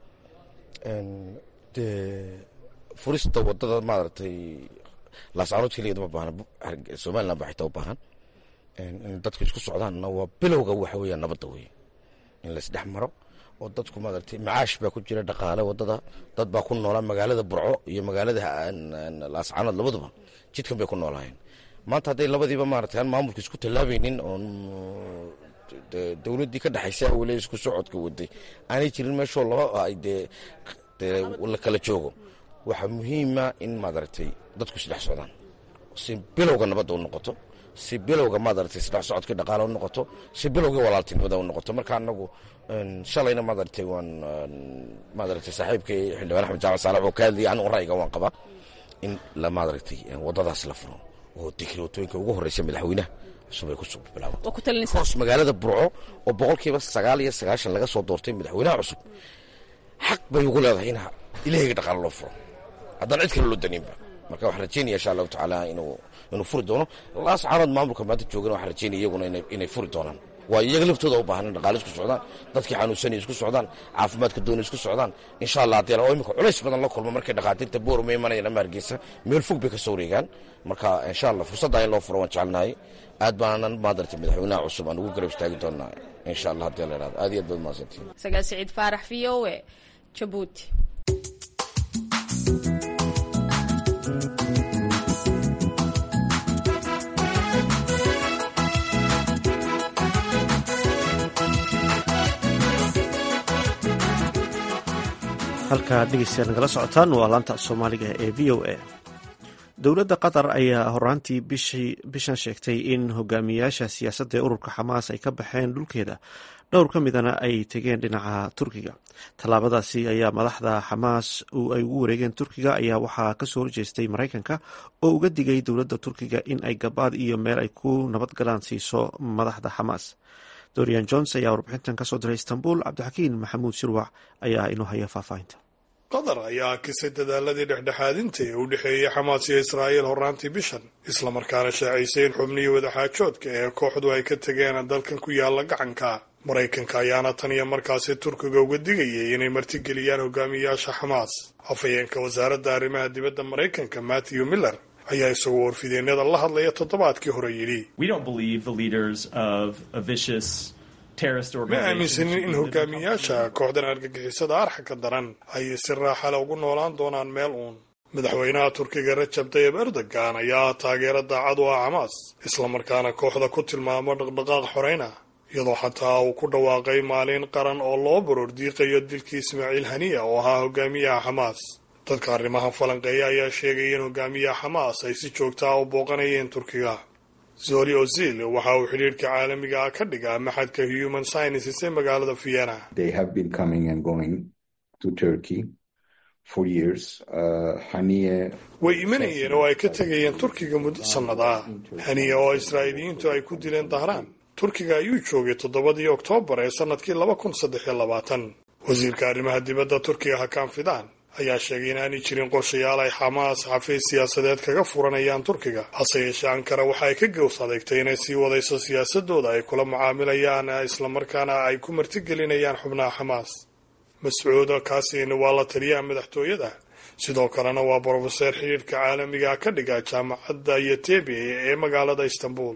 dee furista wadada maaragtay laascaanood keligeed ma baahna somalilan ba xitaa u baahan in dadku isku socdaanna waa bilowga waxa weeya nabadda weye in laisdhex maro oo dadku maaragtay macaash baa ku jira dhaqaale wadada dad baa ku noolaa magaalada burco iyo magaalada laascaanood labaduba jidkan bay ku noolaayeen maanta hadday labadiiba maaragtay aan maamulka isku tallaabaynin oon dowladdii ka dhexaysa weli isku socodka waday aanay jirin meeshoo laba ay dee la kala joogo waxaa muhiima in maaragtay dadku isdhex socdaan si bilowga nabadda u noqoto si bilowga maaragtay isdhex socodka dhaqaale u noqoto si bilowga walaaltinimada u noqoto marka anagu shalayna maaragtay waan maaragtay saaxiibkay xildhibaan axmed jaamac saalax oo ka hadlayay anigu ra'yiga waan qabaa in la maaragtay wadadaas la furo oo dekreetooyinka ugu horreysa madaxweynaha cusub ay kusoo bilaaban hoos magaalada burco oo boqolkiiba sagaal iyo sagaashan laga soo doortay madaxweynaha cusub xaq bay ugu leedahay in ilahayga dhaqaale loo furo haddaan cid kale loo daniinba marka waxaan rajeynaya insha allahu tacaala inuu inuu furi doono laas caanood maamulka maanta joogana waxaan rajeynaya iyaguna inay furi doonaan waa iyaga laftooda u baahan in dhaqaale isku socdaan dadkii xanuunsanay isku socdaan caafimaadka doonay isku socdaan insha allah haddii oo imika culays badan la kulmo markay dhaqaatiirta boor uma imanayaan ama hargeysa meel fog bay ka soo wareegaan marka insha allah fursadda in loo furo waan jecelnahay aad baanan maadartay madaxweynaha cusub aan ugu garab istaagi doonaa insha allah haddii la ihahdo aad iyo aad baad mahadsantihin sagaal siciid faarax v o e jabuuti halkaa dhegeystayaal nagala socotaan waa laanta soomaaliga ee v o a dowladda qatar ayaa horaantii bishan sheegtay in hogaamiyayaasha siyaasadda ee ururka xamaas ay ka baxeen dhulkeeda dhowr ka midana ay tegeen dhinaca turkiga tallaabadaasi ayaa madaxda xamaas ay ugu wareegeen turkiga ayaa waxaa kasoo horjeestay maraykanka oo uga digay dowladda turkiga in ay gabaad iyo meel ay ku nabadgalaan siiso madaxda xamaas dorian jones ayaa warbixintan kasoo diray istanbul cabdixakiin maxamuud shirwac ayaa inoo haya faahfaahinta qatar ayaa akisay dadaaladii dhexdhexaadinta ee u dhexeeyey xamaas iyo israa'iil horraantii bishan islamarkaana shaacisay in xubnihii wadaxaajoodka ee kooxdu ay ka tegeen dalkan ku yaala gacanka maraykanka ayaana tan iyo markaasi turkiga uga digayay inay martigeliyaan hogaamiyayaasha xamaas hafayeenka wasaaradda arrimaha dibadda maraykanka matthew miller ayaa isagoo warfideennada la hadlaya toddobaadkii hore yidhi ma aaminsanin in hogaamiyaasha kooxdan argagixisada arxanka daran ay si raaxale ugu noolaan doonaan meel uun madaxweynaha turkiga rajab tayib erdogan ayaa taageero daacad u ah xamaas islamarkaana kooxda ku tilmaamo dhaqdhaqaaq xoreyna iyadoo xataa uu ku dhawaaqay maalin qaran oo loo baroor diiqayo dilkii ismaaciil haniya oo ahaa hogaamiyaha xamaas dadka arrimaha falanqeeya ayaa sheegaya in hogaamiyaha xamaas ay si joogtaa u booqanayeen turkiga zoli ozil waxa uu xidhiirhka caalamiga ah ka dhigaa maxadka human sciences ee magaalada vienna way imanayeen oo ay ka tegayeen turkiga muddo sannad ah haniya oo israa'iiliyiintu ay ku dileen dahraan turkiga ayuu joogay toddobadii oktoobar ee sannadkii laba kun saddex iyo labaatan wasiirka arrimaha dibadda turkiga hakaan fidaan ayaa sheegay in aanay jirin qorshayaal ay xamaas xafiis siyaasadeed kaga furanayaan turkiga hase yeeshee ankara waxa ay ka gows adeegtay inay sii wadayso siyaasadooda ay kula mucaamilayaan islamarkaana ay ku martigelinayaan xubnaha xamaas mascuud kaasin waa la taliyaha madaxtooyada sidoo kalena waa brofeseer xidhiirka caalamiga ka dhiga jaamacadda yotebi ee magaalada istanbul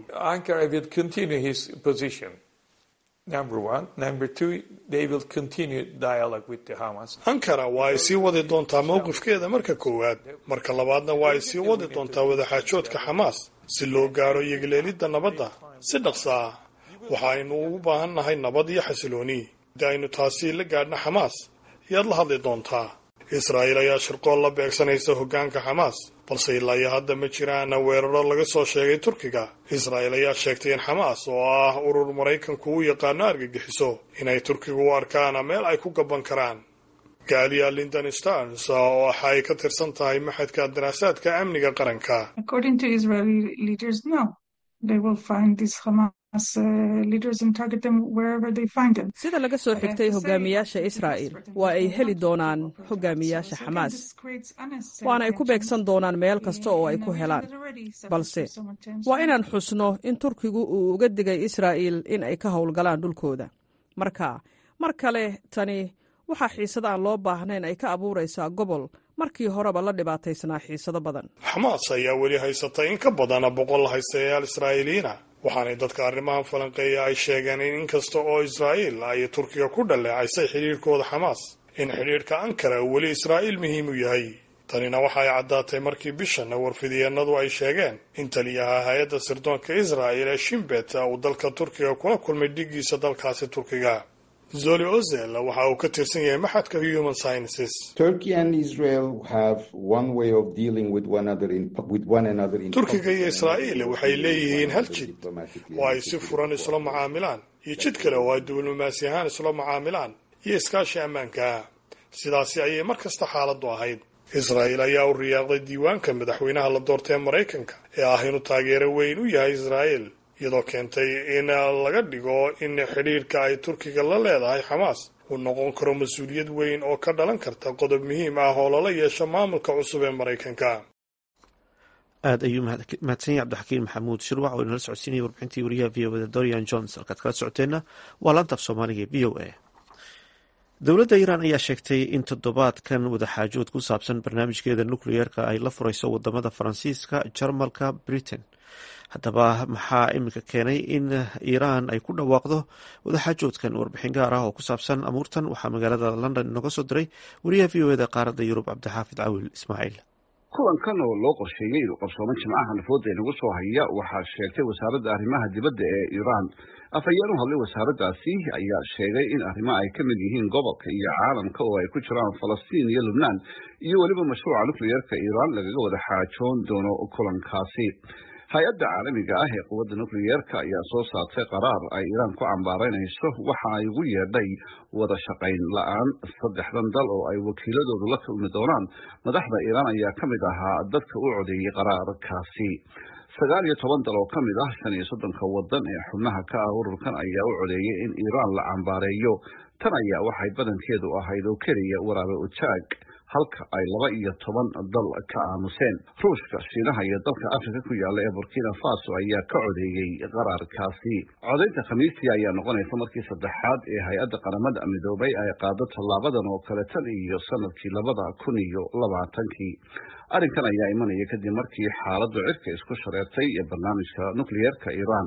ankara waa ay sii wadi doontaa mowqifkeeda marka koowaad marka labaadna waa ay sii wadi doontaa wadaxaajoodka xamaas si loo gaaro yegleelidda nabadda si dhaqsa ah waxa aynu ugu baahan nahay nabad iyo xasilooni haddii aynu taasi la gaadhna xamaas yaad la hadli doontaa israa'iil ayaa shirqool la beegsanaysa hoggaanka xamaas balse ilaa iyo hadda ma jiraan weeraro laga soo sheegay turkiga israa'iil ayaa sheegtay in xamaas oo ah urur maraykanku u yaqaano argagixiso inay turkiga u arkaan meel ay ku gaban karaan gaaliya lindon starns oo waxa ay ka tirsan tahay maxadka daraasaadka amniga qaranka sida laga soo xigtay hogaamiyaasha israa'il waa ay heli doonaan hogaamiyaasha xamaas waana ay ku beegsan doonaan meel kasta oo ay ku helaan balse waa inaan xusno in turkigu uu uga digay israa'iil in ay ka howlgalaan dhulkooda marka mar kale tani waxaa xiisada aan loo baahnayn ay ka abuuraysaa gobol markii horeba la dhibaataysnaa xiisado badan xamaas ayaa weli haysatay in ka badan boqol haystayaal israa'iiliyiina waxaanay dadka arrimahan falanqeeya ay sheegeen in inkasta oo israa'iil ay turkiga ku dhaleecaysay xidhiirhkooda xamaas in xidhiirhka ankara weli israa'iil muhiim u yahay tanina waxa ay caddaatay markii bishan warfidiyeenadu ay sheegeen in taliyaha hay-adda sirdoonka israa'il ee shimbet uu dalka turkiga kula kulmay dhigiisa dalkaasi turkiga zoli ozel waxa uu ka tirsan yahay maxadka human sciences turkiga iyo israa'iil waxay leeyihiin hal jid oo ay si furan isula mucaamilaan iyo jid kale oo ay diblomaasi ahaan isula mucaamilaan iyo iskaashi ammaanka sidaasi ayay mar kasta xaaladdu ahayd israa'iil ayaa u riyaaqday diiwaanka madaxweynaha la doortay maraykanka ee ah inuu taageero weyn u yahay israa'iil iyadoo keentay in laga dhigo in xidhiirka ay turkiga la leedahay xamaas uu noqon karo mas-uuliyad weyn oo ka dhalan karta qodob muhiim ah oo lala yeesho maamulka cusub ee maraykanka aada ayuu mahadsan yahay cabdixakiin maxamuud shirwac oo inala socodsiinaya warbixintii wariyaha v o da dorian jones halkaad kala socoteenna waa laanta af soomaaliga v o a dowladda iiraan ayaa sheegtay in toddobaadkan wadaxaajood ku saabsan barnaamijkeeda nukliyeerka ay la furayso wadamada faransiiska jarmalka britain haddaba maxaa iminka keenay in iiraan ay ku dhawaaqdo wadaxaajoodkan warbixin gaar ah oo ku saabsan amuurtan waxaa magaalada london inooga soo diray wariyaha v o eda qaaradda yurub cabdixaafid cawil ismaaciil kulankan oo loo qorsheeyey inuu qabsoomo jimcaha nafooda inagu soo haya waxaa sheegtay wasaaradda arrimaha dibadda ee iiraan afhayeen u hadlay wasaaraddaasi ayaa sheegay in arrimo ay ka mid yihiin gobolka iyo caalamka oo ay ku jiraan falastiin iyo lubnaan iyo weliba mashruuca nukliyeerka iiraan lagaga wada xaajoon doono kulankaasi hay-adda caalamiga ah ee quwadda nukliyeerka ayaa soo saartay qaraar ay iiraan ku cambaaraynayso waxa ay ugu yeedhay wada shaqayn la-aan saddexdan dal oo ay wakiiladoodu la kulmi doonaan madaxda iiraan ayaa ka mid ahaa dadka u codeeyey qaraarkaasi sagaal iyo toban dal oo ka mid ah shan iyo soddonka wadan ee xubnaha ka ah ururkan ayaa u codeeyay in iiraan la cambaareeyo tan ayaa waxay badankeedu ahayd oo keliya waraabe ujaag halka ay laba iyo toban dal ka aamuseen ruushka shiinaha iyo dalka afrika ku yaalla ee burkina faso ayaa ka codeeyey qaraarkaasi codaynta khamiistii ayaa noqonaysa markii saddexaad ee hay-adda qaramada midoobay ay qaado tallaabadan oo kale tan iyo sanadkii labada kun iyo labaatankii arrinkan ayaa imanaya kadib markii xaaladdu cirka isku shareertay ee barnaamijka nukliyeerka iiraan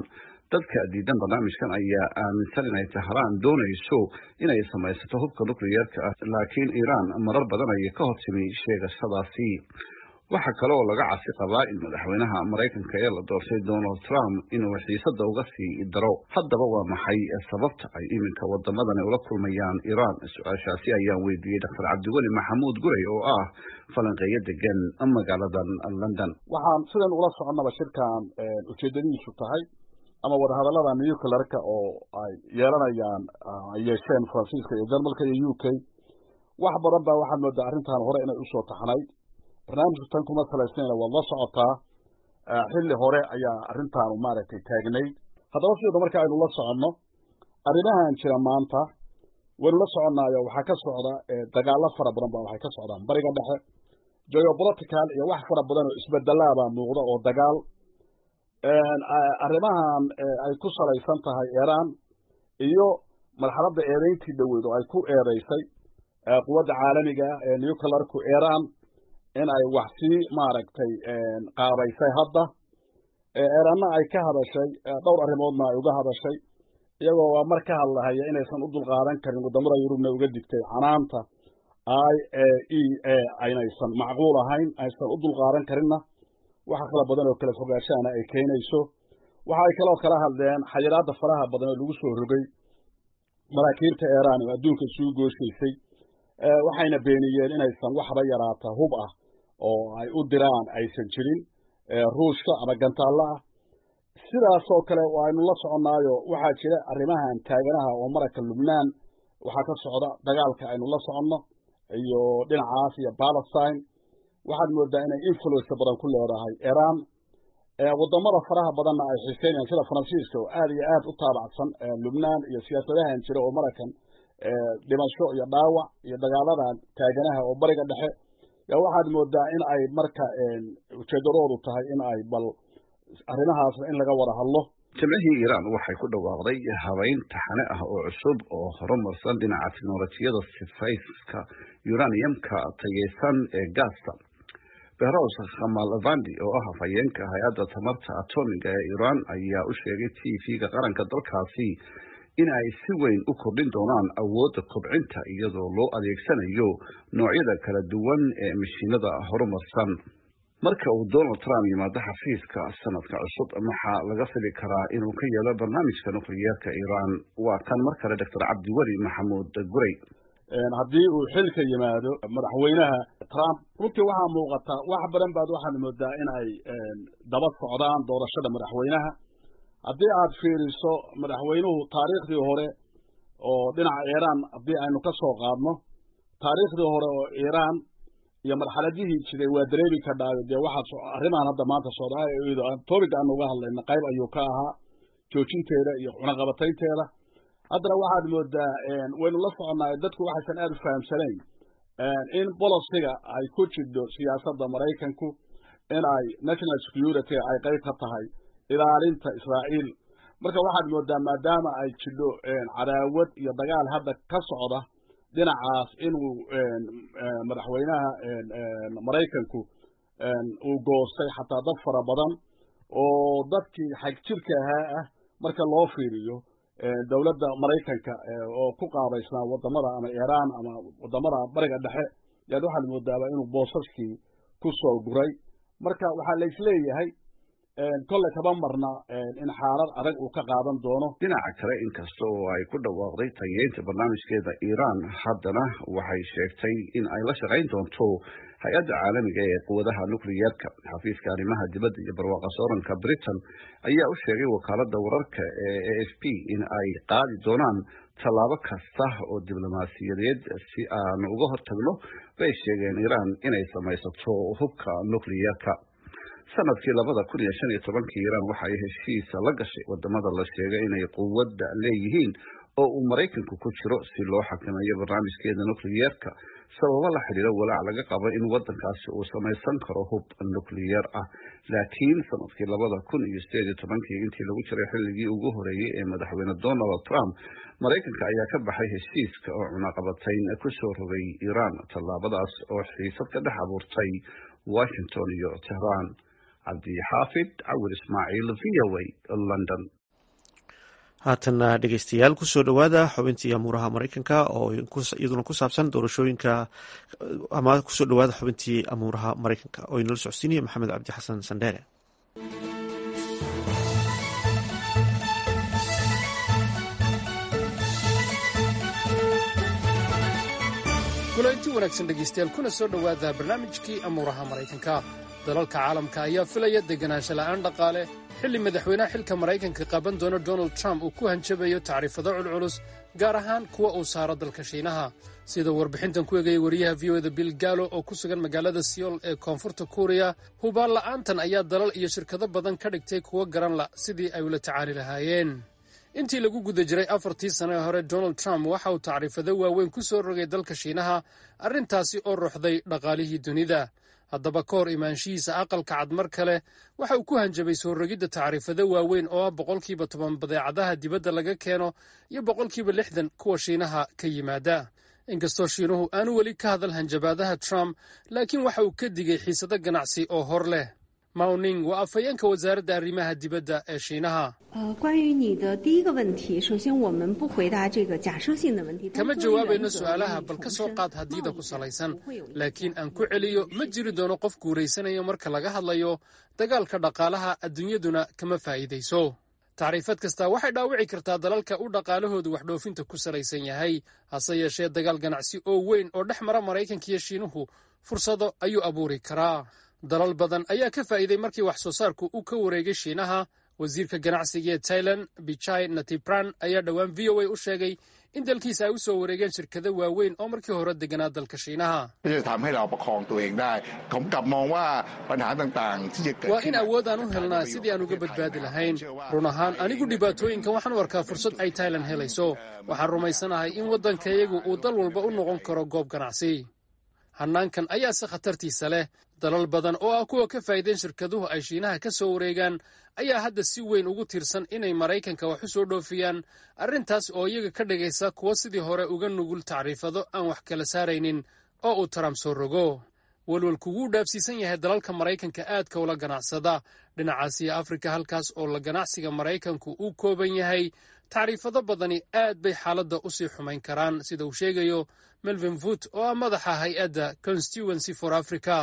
dadka diidan barnaamijkan ayaa aaminsan inay tahraan doonayso inay samaysato hubka nucleyeerka ah laakiin iiraan marar badan ayay ka hortimi sheegashadaasi waxaa kale oo laga cabsi qabaa in madaxweynaha maraykanka ee la doortay donald trump inuu xiisada uga sii daro haddaba waa maxay sababta ay iminka wadamadani ula kulmayaan iiraan su-aashaasi ayaan weydiiyey doctor cabdiweli maxamuud guray oo ah falanqeeyo degan magaaladan london waxaan sidan ula soconnaba shirkan ujeedadiisu tahay ama wadahadallada nuclearka oo ay yeelanayaan ay yeesheen faransiiska iyo jarmalka iyo u k wax badan baa waxaad moodaa arrintan hore inay usoo taxnayd barnaamijku tan kuma salaysnayna waad la socotaa xilli hore ayaa arrintaanu maaragtay taagnayd haddaba sidooda marka aynu la soconno arrimahan jira maanta waynu la soconnaayo waxaa ka socda dagaalo fara badan ba waxay ka socdaan bariga dhexe geopolitical iyo wax fara badan oo isbedelaabaa muuqda oo dagaal arrimahan ay ku salaysan tahay iiraan iyo marxaladda eedeyntii dhoweyd oo ay ku eedeysay quwadda caalamiga ah ee nuclearku iiraan in ay wax sii maaragtay qaabaysay hadda eeraanna ay ka hadashay dhowr arrimoodna ay uga hadashay iyagoo waa mar ka hadlahaya inaysan u dulqaadan karin waddamada yurubna uga digtay canaanta i e a aynaysan macquul ahayn aysan u dulqaadan karinna waxa kala badan oo kala fogaanshaana ay keenayso waxa ay kaloo kala hadleen xayiraadda faraha badan oo lagu soo rogay maraakiibta iiraan oo adduunka isugu gooshaysay waxayna beeniyeen inaysan waxba yaraata hub ah oo ay u diraan aysan jirin ruushka ama gantaallo ah sidaasoo kale aynu la soconnaayo waxaa jira arrimahan taaganaha oo maraka lubnaan waxaa ka socda dagaalka aynu la soconno iyo dhinacaas iyo palestine waxaad moodaa inay influence badan ku leedahay iiraan waddamada faraha badanna ay xiiseynayaan sida faransiiska oo aad iyo aad u taabacsan lubnaan iyo siyaasadahan jira oo marakan dhimasho iyo dhaawac iyo dagaaladan taaganaha oo bariga dhexe yaa waxaad moodaa in ay marka ujeedadoodu tahay in ay bal arrimahaasna in laga wada hadlo jimcihii iiraan waxay ku dhawaaqday habeyn taxane ah oo cusub oo horumarsan dhinaca teknolojiyada sifayska uraniumka tayeysan ee gaasta behrows khamalvandi oo ah hafayeenka hay-adda tamarta atomiga ee iiraan ayaa u sheegay t v-ga qaranka dalkaasi in ay si weyn u kordhin doonaan awoodda kobcinta iyadoo loo adeegsanayo noocyada kala duwan ee mashiinada horumarsan marka uu donald trump yimaado xafiiska sanadka cusub maxaa laga fili karaa inuu ka yeelo barnaamijka nukliyeerka iiraan waa kan mar kale doctor cabdiweli maxamuud guray haddii uu xilka yimaado madaxweynaha trump runtii waxaa muuqata wax badan baad waxaad moodaa in ay daba socdaan doorashada madaxweynaha haddii aad fiiriso madaxweynuhu taariikhdii hore oo dhinaca iiraan haddii aynu ka soo qaadno taariikhdii hore oo iiraan iyo marxaladihii jiray waa dareemi kadhaayo dee waxaa arrimahan hadda maanta socdaa topic aanu uga hadlayna qayb ayuu ka ahaa joojinteeda iyo cunaqabataynteeda haddana waxaad moodaa waynu la soconnaay dadku waxaysan aada u fahamsanayn in bolosiga ay ku jidho siyaasadda maraykanku in ay national security ay qayb ka tahay ilaalinta israa'iil marka waxaad moodaa maadaama ay jidho cadaawad iyo dagaal hadda ka socda dhinacaas inuu madaxweynaha maraykanku uu goostay xataa dad fara badan oo dadkii xagjirka ahaa ah marka loo fiiriyo dowladda maraykanka oo ku qaabaysnaa wadamada ama iiraan ama wadamada bariga dhexe yaad waxaad moodaaba inuu boosaskii ku soo guray marka waxaa laisleeyahay kolley kaba marna in xaalad adag uu ka qaadan doono dhinaca kale inkasta oo ay ku dhawaaqday tayeynta barnaamijkeeda iiraan haddana waxay sheegtay in ay la shaqayn doonto hay-adda caalamiga ee quwadaha nukliyeerka xafiiska arrimaha dibadda iyo barwaaqa sooranka britain ayaa u sheegay wakaaladda wararka ee a f p in ay qaadi doonaan tallaabo kasta oo diblomaasiyadeed si aan uga hortagno bay sheegeen iiraan inay samaysato hubka nukliyeerka sanadkii labada kun iyo shan iyo tobankii iiraan waxa ay heshiisa la gashay wadamada la sheegay inay quwadda leeyihiin oo uu maraykanku ku jiro si loo xakameeyo barnaamijkeeda nukliyeerka sababo la xidhiiro walaac laga qabo in wadankaasi uu samaysan karo hub nukliyeer ah laakiin sanadkii labada kun iyo sideed iyo tobankii intii lagu jiray xilligii ugu horeeyey ee madaxweyne donald trump maraykanka ayaa ka baxay heshiiska oo cunaqabatayn ku soo rogay iiraan tallaabadaas oo xiisad ka dhex abuurtay washington iyo tehran cabdixaafid cawil ismaaciil v o a london haatana dhegeystayaal kusoo dhowaada xubintii amuuraha mareykanka oo iyaduna ku saabsan doorashooyinka ama kusoo dhowaada xubintii amuuraha mareykanka oo inala socodsiinaya maxamed cabdi xasan sandheere kulanti wanaagsan dhegaystayaal kuna soo dhowaada barnaamijkii amuuraha maraykanka dalalka caalamka ayaa filaya deganaansho la'aan dhaqaale xilli madaxweynaha xilka maraykanka qaban doona donald trump uu ku hanjabayo tacriifado culculus gaar ahaan kuwa uu saaro dalka shiinaha sida warbixintan ku egaya wariyaha v o da bill gallo oo ku sugan magaalada siyool ee koonfurta kuuriya hubaan la'aantan ayaa dalal iyo shirkado badan ka dhigtay kuwo garan la sidii ay ula tacaali lahaayeen intii lagu guda jiray afartii sano ee hore donald trump waxa uu tacriifado waaweyn ku soo rogay dalka shiinaha arrintaasi oo ruxday dhaqaalihii dunida haddaba ka hor imaanshihiisa aqalka cad mar kale waxa uu ku hanjabay soo rogidda tacriifado waaweyn oo ah boqolkiiba toban badeecadaha dibadda laga keeno iyo boqolkiiba lixdan kuwa shiinaha ka yimaada inkastoo shiinuhu aanu weli ka hadal hanjabaadaha trump laakiin waxa uu ka digay xiisado ganacsi oo hor leh mawning waa afhayeenka wasaaradda arrimaha dibadda ee shiinaha kama jawaabayno su'aalaha bal ka soo qaad haddiida ku salaysan laakiin aan ku celiyo ma jiri doono qof guuraysanayo marka laga hadlayo dagaalka dhaqaalaha adduunyaduna kama faa'iidayso tacriifad kasta waxay dhaawici kartaa dalalka u dhaqaalahoodu waxdhoofinta ku salaysan yahay hase yeeshee dagaal ganacsi oo weyn oo dhex mara maraykanka iyo shiinuhu fursado ayuu abuuri karaa dalal badan ayaa ka faa'iiday markii wax soo saarku uu ka wareegay shiinaha wasiirka ganacsiga ee tailan bichai natibran ayaa dhowaan v o a u sheegay in dalkiisa ay u soo wareegeen shirkado waaweyn oo markii hore deganaa dalka shiinaha waa in awood aan u helnaa sidii aan uga badbaadi lahayn run ahaan anigu dhibaatooyinkan waxaan u arkaa fursad ay tailan helayso waxaan rumaysanahay in waddankayagu uu dal walba u noqon karo goob ganacsi hannaankan ayaase khatartiisa leh dalal badan oo ah kuwa ka faa'iideen shirkaduhu ay shiinaha ka soo wareegaan ayaa hadda si weyn ugu tiirsan inay maraykanka wax u soo dhoofiyaan arrintaas oo iyaga ka dhigaysa kuwo sidii hore uga nugul tacriifado aan wax kala saaraynin oo uu trump soo rogo welwelku wuu dhaafsiisan yahay dalalka maraykanka aadka ula ganacsada dhinacaasiya afrika halkaas oo la ganacsiga maraykanku uu kooban yahay tacriifado badani aad bay xaaladda u sii xumayn karaan sida uu sheegayo melvin voot oo ah madaxa hay-adda constituency for africa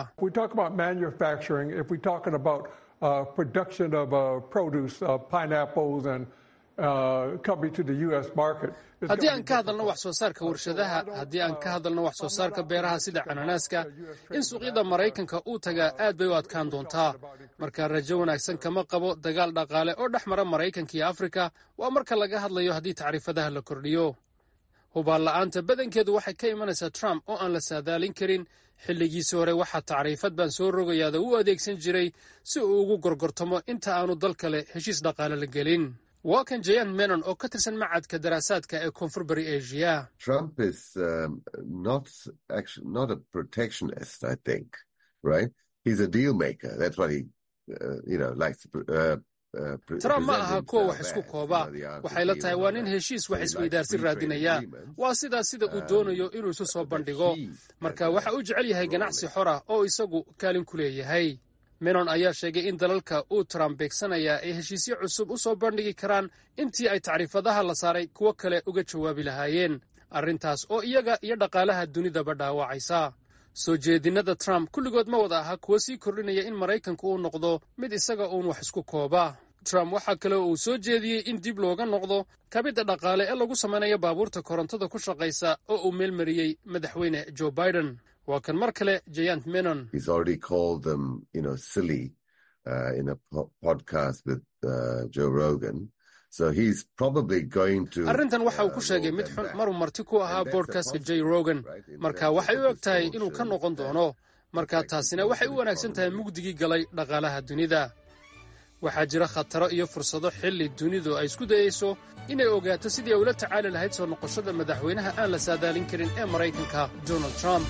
haddii aan ka hadalno wax soo saarka warshadaha haddii aan ka hadalno wax soo saarka beeraha sida cananaaska in suuqyada maraykanka uu tagaa aad bay u adkaan doontaa marka rajo wanaagsan kama qabo dagaal dhaqaale oo dhex mara maraykanka iyo afrika waa marka laga hadlayo haddii tacriifadaha la kordhiyo hubaan la'aanta badankeedu waxay ka imanaysaa trump oo aan la saadaalin karin xilligiisii hore waxaa tacriifad baan soo rogayaada u adeegsan jiray si uu ugu gorgortamo inta aanu dal kale heshiis dhaqaale la gelin waa kan jayan menon oo ka tirsan macadka daraasaadka ee koonfur bari asia trump ma aha kuwa wax isku kooba waxay la tahay waa nin heshiis wax isweydaarsi raadinaya waa sidaas sida uu doonayo inuu isu soo bandhigo marka waxa uu jecel yahay ganacsi xor ah oo isagu kaalin ku leeyahay menon ayaa sheegay in dalalka uu trump beegsanayaa ay heshiisyo cusub u soo bandhigi karaan intii ay tacriifadaha la saaray kuwo kale uga jawaabi lahaayeen arrintaas oo iyaga iyo dhaqaalaha dunidaba dhaawacaysa soo jeedinnada trump kulligood ma wada aha kuwo sii kordhinaya in maraykanku uu noqdo mid isaga uun wax isku kooba trump waxaa kale uu soo jeediyey in dib looga noqdo kabidda dhaqaale ee lagu samaynayo baabuurta korontada ku shaqaysa oo uu meelmariyey madaxweyne joe biden waa kan mar kale jayant menon arrintan waxa uu ku sheegay mid xun maruu marti ku ahaa boodkastka j rogan marka waxay u eg tahay inuu ka noqon doono marka taasina waxay u wanaagsan tahay mugdigii galay dhaqaalaha dunida waxaa jira khataro iyo fursado xilli dunidu ay isku dayayso inay ogaato sidii ay ula tacaali lahayd soo noqoshada madaxweynaha aan la saadaalin karin ee maraykanka donald trump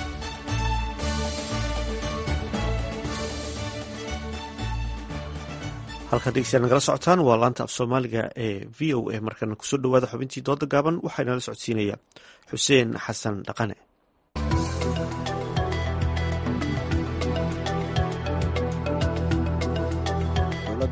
halkaad dhegeystayaal nagala socotaan waa laanta af soomaaliga ee v o a markana kusoo dhowaada xubintii dooda gaaban waxaa inala socodsiinaya xuseen xasan dhaqane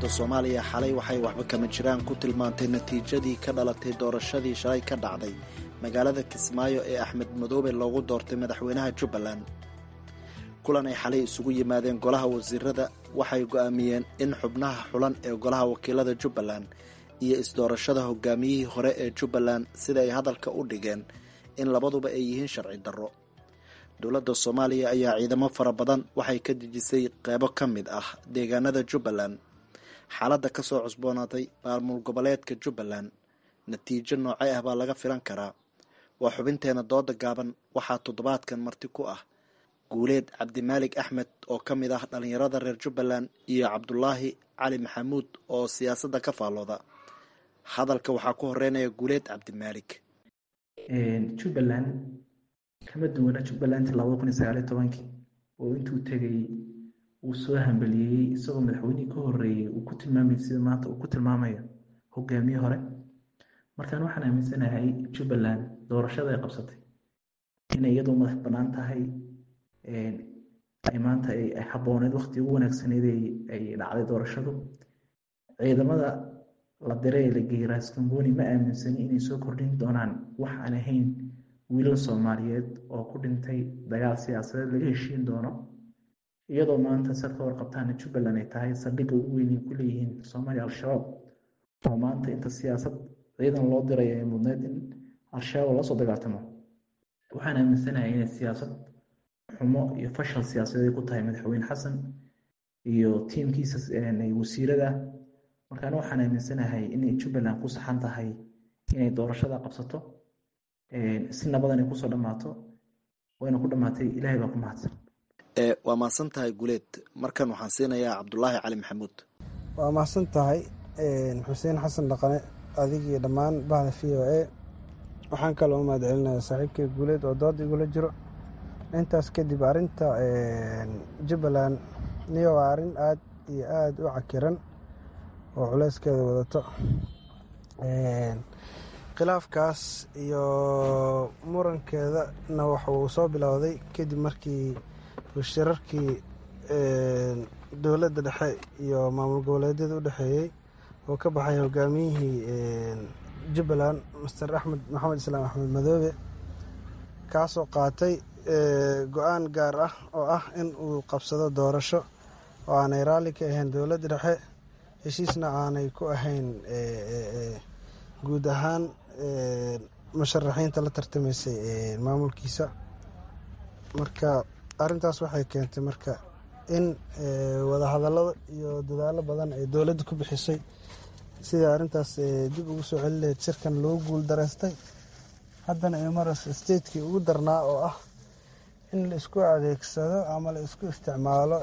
dowladda soomaaliya xalay waxay waxba kama jiraan ku tilmaantay natiijadii ka dhalatay doorashadii shalay ka dhacday magaalada kismaayo ee axmed madoobe loogu doortay madaxweynaha jubbaland kulan ay xalay isugu yimaadeen golaha wasiirada waxay go'aamiyeen in xubnaha xulan ee golaha wakiilada jubbaland iyo isdoorashada hogaamiyihii hore ee jubbaland sida ay hadalka u dhigeen in labaduba ay yihiin sharci darro dowladda soomaaliya ayaa ciidamo fara badan waxay ka dejisay qeybo ka mid ah deegaanada jubbaland xaaladda ka soo cusboonaatay maamul goboleedka jubbaland natiijo noocay ah baa laga filan karaa waa xubinteena dooda gaaban waxaa toddobaadkan marti ku ah guuleed cabdimaalig axmed oo ka mid ah dhallinyarada reer jubbaland iyo cabdulaahi cali maxamuud oo siyaasadda ka faallooda hadalka waxaa ku horeynaya guuleed cabdimaalig jubbaland kama duwana jubbalandti labada kun iyo sagaaliyo tobankii oo intuu tegay uu soo hambaliyeeyey isagoo madaxweynihii ka horeeyey uu ku tilmaamay sida maanta uu ku tilmaamayo hogaamiye hore markaan waxaan aaminsanahay jubbaland doorashada ay qabsatay inay iyadoo madax bannaan tahay ay maanta ay habooneed waqti ugu wanaagsaneyd ay dhacday doorashadu ciidamada la diray ee la geeyey raskamboni ma aaminsani inay soo kordhin doonaan wax aan ahayn wiilal soomaaliyeed oo ku dhintay dagaal siyaasadeed laga heshiin doono iyadoo maanta sad ka warqabtaana jubbaland ay tahay saldhigga ugu weyn ay ku leeyihiin soomaaliya al-shabaab oo maanta inta siyaasad ciidan loo diray ay mudneyd in al-shabaab lasoo dagaaltamo waxaan aaminsanahay inay siyaasad xumo iyo fashal siyaasadeed ay ku tahay madaxweyne xasan iyo tiimkiisa wasiirada markaan waxaan aaminsanahay inay jubbaland ku saxan tahay inay doorashada qabsato si nabadan ay kusoo dhammaato wayna ku dhammaatay ilaahay baa ku mahadsan waa mahadsan tahay guleed markan waxaan siinayaa cabdulaahi cali maxamuud waa mahadsan tahay xuseen xasan dhaqane adigii dhammaan bahda v o a waxaan kaloo u mahad celinaya saaxiibkay guuleed oo dood igula jiro intaas kadib arrinta jubbaland niyo waa arrin aad iyo aada u cakiran oo culeyskeeda wadato khilaafkaas iyo murankeedana waxa uu soo bilowday kadib markii shirarkii dowladda dhexe iyo maamul goboleedyada u dhexeeyey oo ka baxay hogaamiyihii jubbaland master axmed maxamed islaam axmed madoobe kaasoo qaatay go-aan gaar ah oo ah in uu qabsado doorasho oo aanay raalli ka ahayn dowladda dhexe heshiisna aanay ku ahayn guud ahaan musharaxiinta la tartamaysay maamulkiisa marka arrintaas waxay keentay marka in wadahadallado iyo dadaallo badan ay dowladda ku bixisay sida arrintaas dib ugu soo celi lahayd shirkan loo guul dareystay haddana ay maras statekii ugu darnaa oo ah in la isku adeegsado ama la isku isticmaalo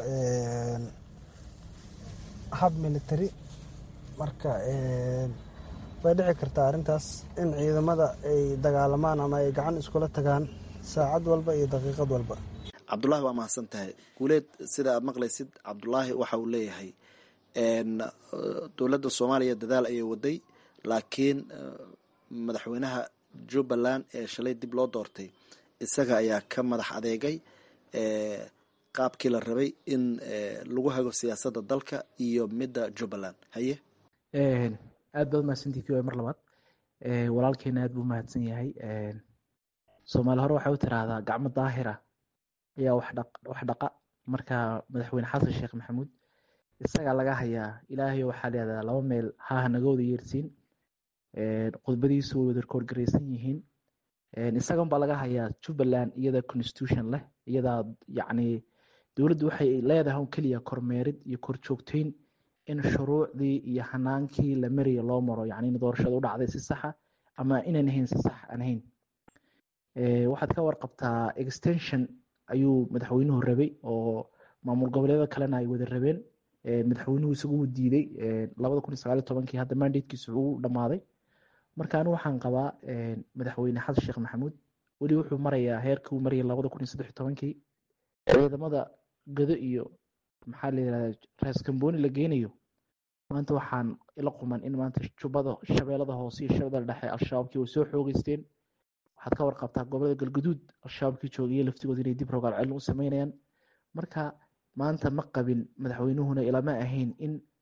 hab military marka way dhici kartaa arrintaas in ciidamada ay dagaalamaan ama ay gacan iskula tagaan saacad walba iyo daqiiqad walba cabdulaahi waa mahadsan tahay guuleed sida aad maqlaysid cabdulaahi waxa uu leeyahay dowladda soomaaliya dadaal ayay waday laakiin madaxweynaha jubbaland ee shalay dib loo doortay isaga ayaa ka madax adeegay qaabkii la rabay in lagu hago siyaasadda dalka iyo midda jubbaland haye aad baad mahadsantii v mar labaad walaalkeena aad buu mahadsan yahay soomaali hore waxay u tiraahdaa gacmo daahira ayaa wax dhaqa marka madaxweyne xasan sheekh maxamuud isagaa laga hayaa ilaahay waxaa leedaha laba meel haaha naga wada yeersiin khudbadiisu way wada koorgareysan yihiin isagan baa laga hayaa jubbaland iyada constitution leh iyadaa yacni dowladdu waxay leedahay un keliya kormeerid iyo korjoogteyn in shuruucdii iyo hanaankii la maraya loo maro yacni in doorashada u dhacday si saxa ama inaan ahayn si sax aan ahayn waxaad ka warqabtaa extension ayuu madaxweynuhu rabay oo maamul goboleeda kalena ay wada rabeen madaxweynuhu isagu diiday labada kun iyo sagaal iyo tobankii hadda mandatekiisu uu dhammaaday marka anigu waxaan qabaa madaxweyne xasan sheekh maxamuud weli wuxuu marayaa heerkii uu marayay labada kun iyo saddex iyo tobankii ciidamada gado iyo maxaa la yirahdaa raas kambooni la geynayo maanta waxaan ila quman in maanta jubbada shabeellada hoose iyo shabeellada dhexe al-shabaabkii way soo xoogeysteen waxaad ka warqabtaa gobolada galguduud al-shabaabkii joogaya laftigooda inay dib rogaal celin u sameynayaan marka maanta ma qabin madaxweynuhuna ilama ahayn in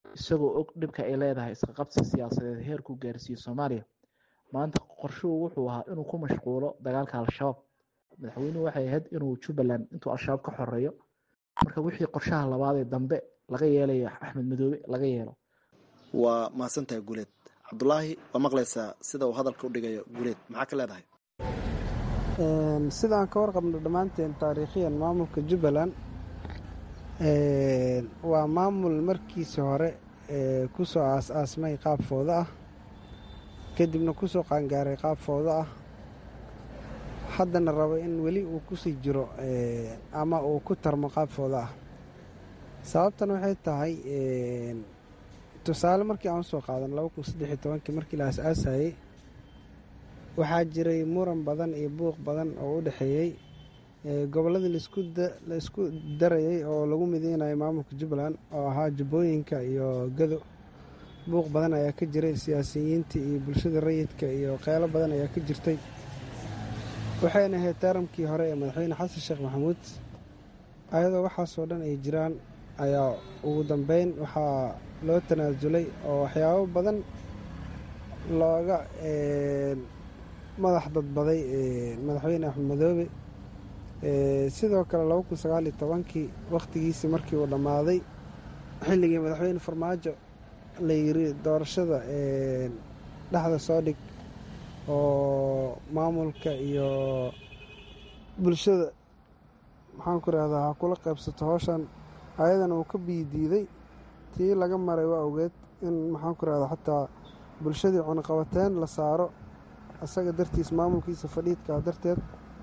isagoo og dhibka ay leedahay iska qabsi siyaasadeed heerkuu gaarsiiyo soomaaliya maanta qorshuhu wuxuu ahaa inuu ku mashquulo dagaalka al-shabaab madaxweynuhu waxay ahayd inuu jubbaland intuu al-shabaab ka xoreeyo marka wixii qorshaha labaad ee dambe laga yeelayo axmed madoobe laga yeelo waa mahadsantahay guuleed cabdulaahi waa maqlaysaa sida uu hadalka u dhigayo guuleed maxaa ka leedahay sidaan ka warqabno dhammaanteen taariikhiyan maamulka jubbaland waa maamul markiisi hore kusoo aas-aasmay qaab foodo ah kadibna kusoo qaangaaray qaab foodo ah haddana rabo in weli uu kusii jiro ama uu ku tarmo qaab foodo ah sababtan waxay tahay tusaale markii aan usoo qaadan laba kun saddex iyo tobankii markii la aas-aasayey waxaa jiray muran badan iyo buuq badan oo u dhexeeyey gobolladii la isku darayay oo lagu mideynayo maamulka jubbaland oo ahaa jubbooyinka iyo gado buuq badan ayaa ka jiray siyaasiyiinta iyo bulshada rayidka iyo qeylo badan ayaa ka jirtay waxayna ahayd taaramkii hore ee madaxweyne xasan sheekh maxamuud ayadoo waxaasoo dhan ay jiraan ayaa ugu dambeyn waxaa loo tanaasulay oo waxyaabo badan looga madax dadbaday madaxweyne axmed madoobe sidoo kale laba kun sagaal iyo tobankii wakhtigiisii markii uu dhammaaday xilligii madaxweyne farmaajo la yiri doorashada dhexda soo dhig oo maamulka iyo bulshada maxaan ku rahdaa ha kula qaybsato howshan ayadana uu ka biidiiday tii laga maray waa ogeed in maxaan ku rahdaa xataa bulshadii cunaqabateen la saaro isaga dartiis maamulkiisa fadhiidkaa darteed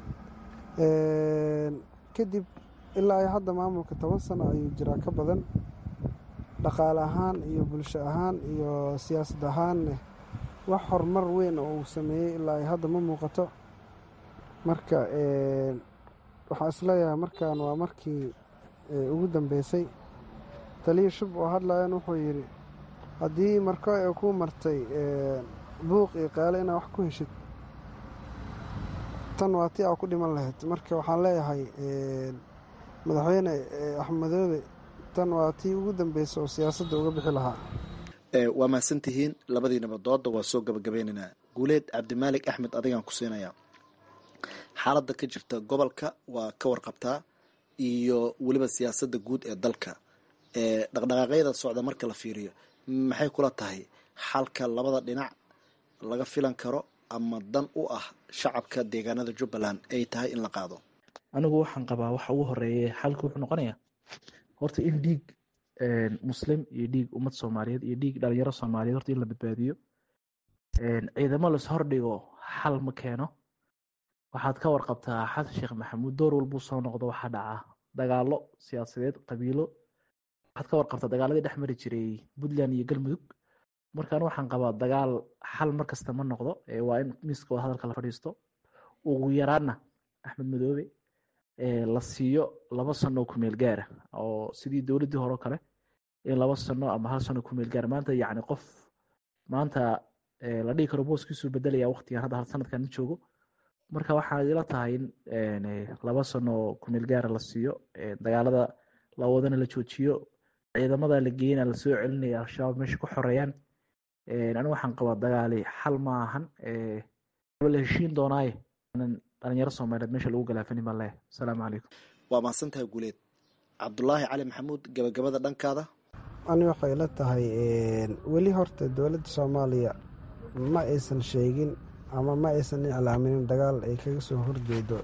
kadib ilaa iyo hadda maamulka toban sano ayuu jiraa ka badan dhaqaale ahaan iyo bulsho ahaan iyo siyaasad ahaanne wax horumar weyn oo uu sameeyey ilaa iyo hadda ma muuqato marka waxaan isleeyahay markan waa markii ugu dambeysay taliya shub oo hadlayan wuxuu yidhi haddii marko ay ku martay buuq iyo qaale inaad wax ku heshid tan waa tii aa ku dhiman lahayd marka waxaan leeyahay madaxweyne axmedoobe tan waa tii ugu dambeysa oo siyaasadda uga bixi lahaa waa mahadsantihiin labadiinaba dooda waa soo gabagabeynaynaa guuleed cabdimaalik axmed adigaan ku siinayaa xaaladda ka jirta gobolka waa ka warqabtaa iyo weliba siyaasadda guud ee dalka dhaqdhaqaaqyada socda marka la fiiriyo maxay kula tahay xalka labada dhinac laga filan karo ama dan u ah shacabka deegaanada jubbaland ay tahay in la qaado anigu waxaan qabaa waxa ugu horeeye xalka wuxuu noqonayaa horta in dhiig muslim iyo dhiig ummad soomaaliyeed iyo dhiig dhalinyaro soomaaliyeed horta in la badbaadiyo ciidamo las hordhigo xal ma keeno waxaad ka warqabtaa xasan sheekh maxamuud door walbuu soo noqdo waxaa dhaca dagaalo siyaasadeed qabiilo waxaad ka warqabtaa dagaaladii dhex mari jiray puntland iyo galmudug markaan waxaan qabaa dagaal xal markasta ma noqdo waa in miiska wada hadalka la fadhiisto ugu yaraana axmed madoobe la siiyo laba sano oo kumeel gaara oo sidii dowladdii hore o kale in laba sano ama hal sano kumeel gaara maanta yacni qof maanta la dhihi karo booskiisuu bedelaya waqtigan hadda hal sanadkan ma joogo marka waxaa ila tahay in laba sano oo kumeel gaara la siiyo dagaalada la wadana la joojiyo ciidamada la geeyana lasoo celinaya al-shabaab meesha ku xoreeyaan anigu waxaan qabaa dagaali xal ma ahan la heshiin doonaaye dhalinyaro soomaaliyeed meesha lagu galaafanin baan leeyahay asalaamu calaykum waa mahadsantahay guuleed cabdulaahi cali maxamuud gabagabada dhankaada ani waxay ila tahay weli horta dowladda soomaaliya ma aysan sheegin ama ma aysan iclaaminin dagaal ay kaga soo horjeedo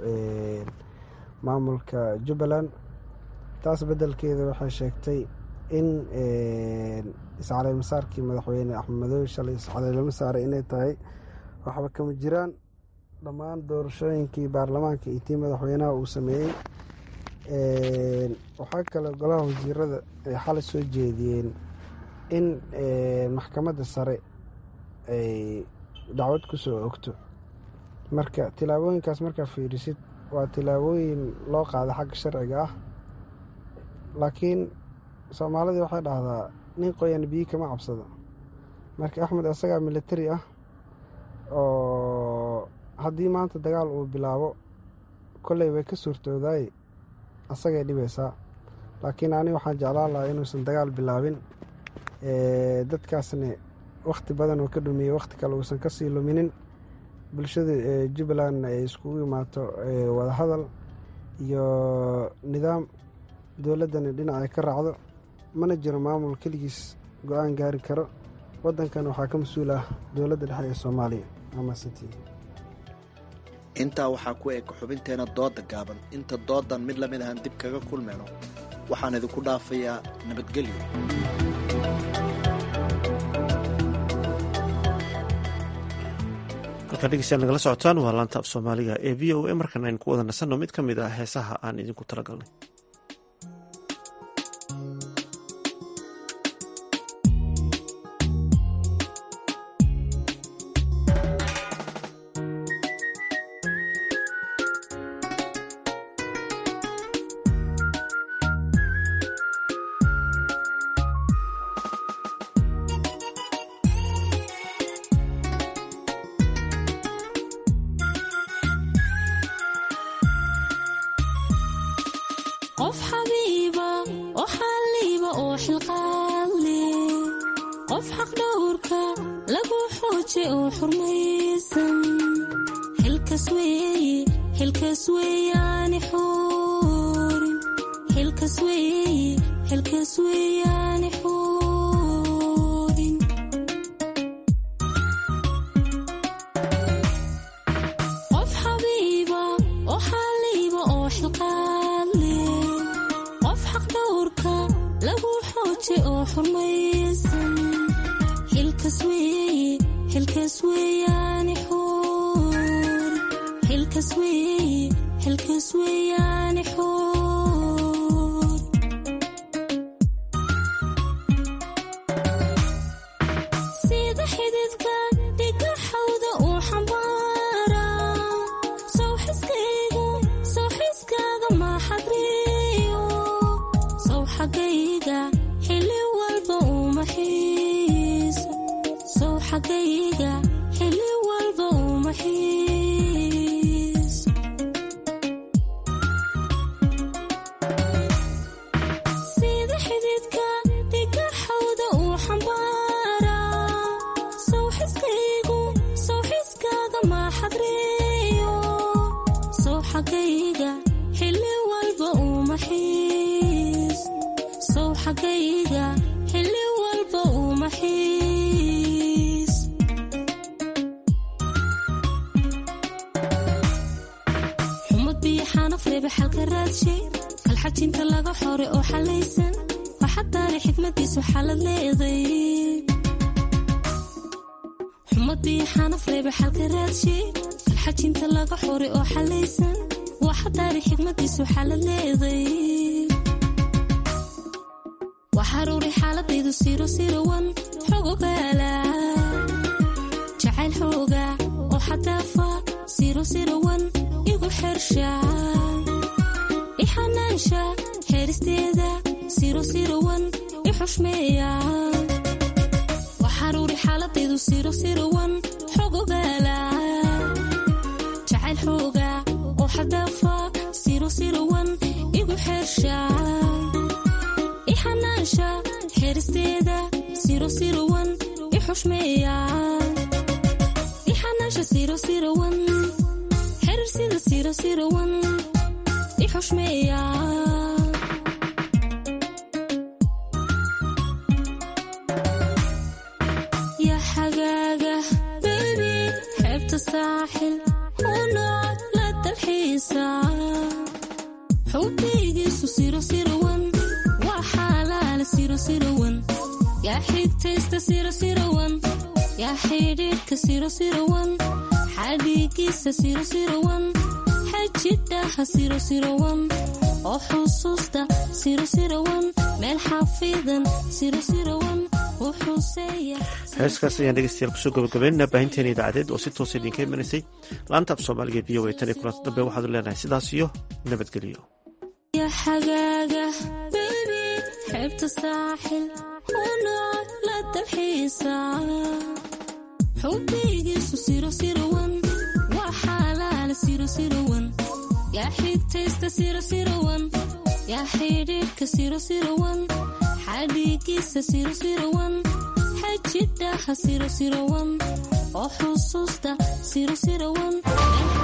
maamulka jubbaland taas beddelkeeda waxay sheegtay in iscaleymasaarkii madaxweyne axmed madoobe shalay iscaleylama saaray inay tahay waxba kama jiraan dhammaan doorashooyinkii baarlamaanka iyo tii madaxweynaha uu sameeyey waxaa kale golaha wasiirada ay xalay soo jeediyeen in maxkamadda sare ay dacwad ku soo ogto marka tilaabooyinkaas markaa fiirisid waa tilaabooyin loo qaada xagga sharciga ah laakiin soomaalidii waxay dhahdaa nin qoyan biyi kama cabsado marka axmed asagaa militari ah oo haddii maanta dagaal uu bilaabo kolley way ka suurtoodaay asagay dhibaysaa laakiin ani waxaan jeclaan lahaa inuusan dagaal bilaabin dadkaasna wakhti badan oo ka dhumiyey wakhti kale uusan kasii luminin bulshada jubbalandna ay iskugu imaato wadahadal iyo nidaam dowladdana dhinac ay ka raacdo mana jiro maamul keligiis go-aan gaari karo waddankan waxaa ka mas-uul ah dowladda dhexe ee soomaaliya amasati intaa waxaa ku eg xubinteena dooda gaaban inta doodan mid lamid ahaan dib kaga kulmayno waxaan idinku dhaafayaa nabadgelyo halkaa dhegeystayaal nagala socotaan waa laanta af soomaaliga ee v o a markan aynu ku wada nasanno mid ka mid ah heesaha aan idinku talagalnay qof xabiiba oo xalliiba oo xilqaadle qof xaqdhowrka lagu xooje oo xurmaysan xilkas weeye xilkas weeyaani xuurin xilkas weeye xilkas weeyaani xuurin qof xabiiba oo xalliiba oo xilqaadle qof xaqdhowrka lagu xooje oo xurmaysan xilkas weeye xilkas weeyaani xuurin xilkas weeye xilkas weeyaani xuurin sida xididka dhiga xawda uu xambaara sawxiskaygu sawxiskaaga maaxadriyo saw xagayga xili walba uma xiiso saw xagayga xili walba uma xiiso sida xididka dhiga xawda uu xambaara sawxiskaygu sawxiskaaga maaxadriyo saw xagayga xili walba uma xiis saw xagayga xili walba uma xiis xumad biyo xanaf reeba xalka raadshe kalxajinta laga xore oo xalaysan waxadaari xikmadiisu xalad leeday xumad biyo xanaf reeba xalka raadshe kalxajinta laga xore oo xalaysan waxadaari xikmadiisu xalad leeday waxaruuri xaaladaydu siro sirowan xogogaala jacayl xooga oo xadaafa siro sirowan igu xersha ixanaansha xeeristeeda siro sirowan i xushmeeya waxaruuri xaaladaydu siro sirowan xogogaala jacayl xooga oo xadaafa siro sirowan igu xersha ixanaansha xeeristeeda siro sirowan i xushmeeya ixanaansha siro sirowan xerir sida siro sirowan i xushmeeya ya xagaaga bebi xeebta saaxil unoc la dalxiisa xubbigiisu siro sirowan waa xaalaale siro sirowan yaa xigtaysta siro sirowan yaa xidhiidhka siro sirowan xadhiigiisa siro sirowan xajidhaha siro sirowan oo xusuusta siro sirowan meel xafiidan siro sirowan u xuseeya heeskaas ayaan dhegeystayaal kusoo gabagabeynana baahinteena idaacadeed oo si toosa idinka imanaysay laanta af soomaaliga v o a tan iyo kulanta dambe waxaad leenahay sidaas iyo nabadgelyo ya xagaaga bebi xeebta saaxil unoc la dalxiisa xubbigiisu siro sirowan waa xaalaale siro sirowan yaa xigtaysta siro sirowan yaa xidhiidhka siro sirowan xadhigiisa sirosirawan xajidhaha sirosirawan oo xusuusta sirosirawan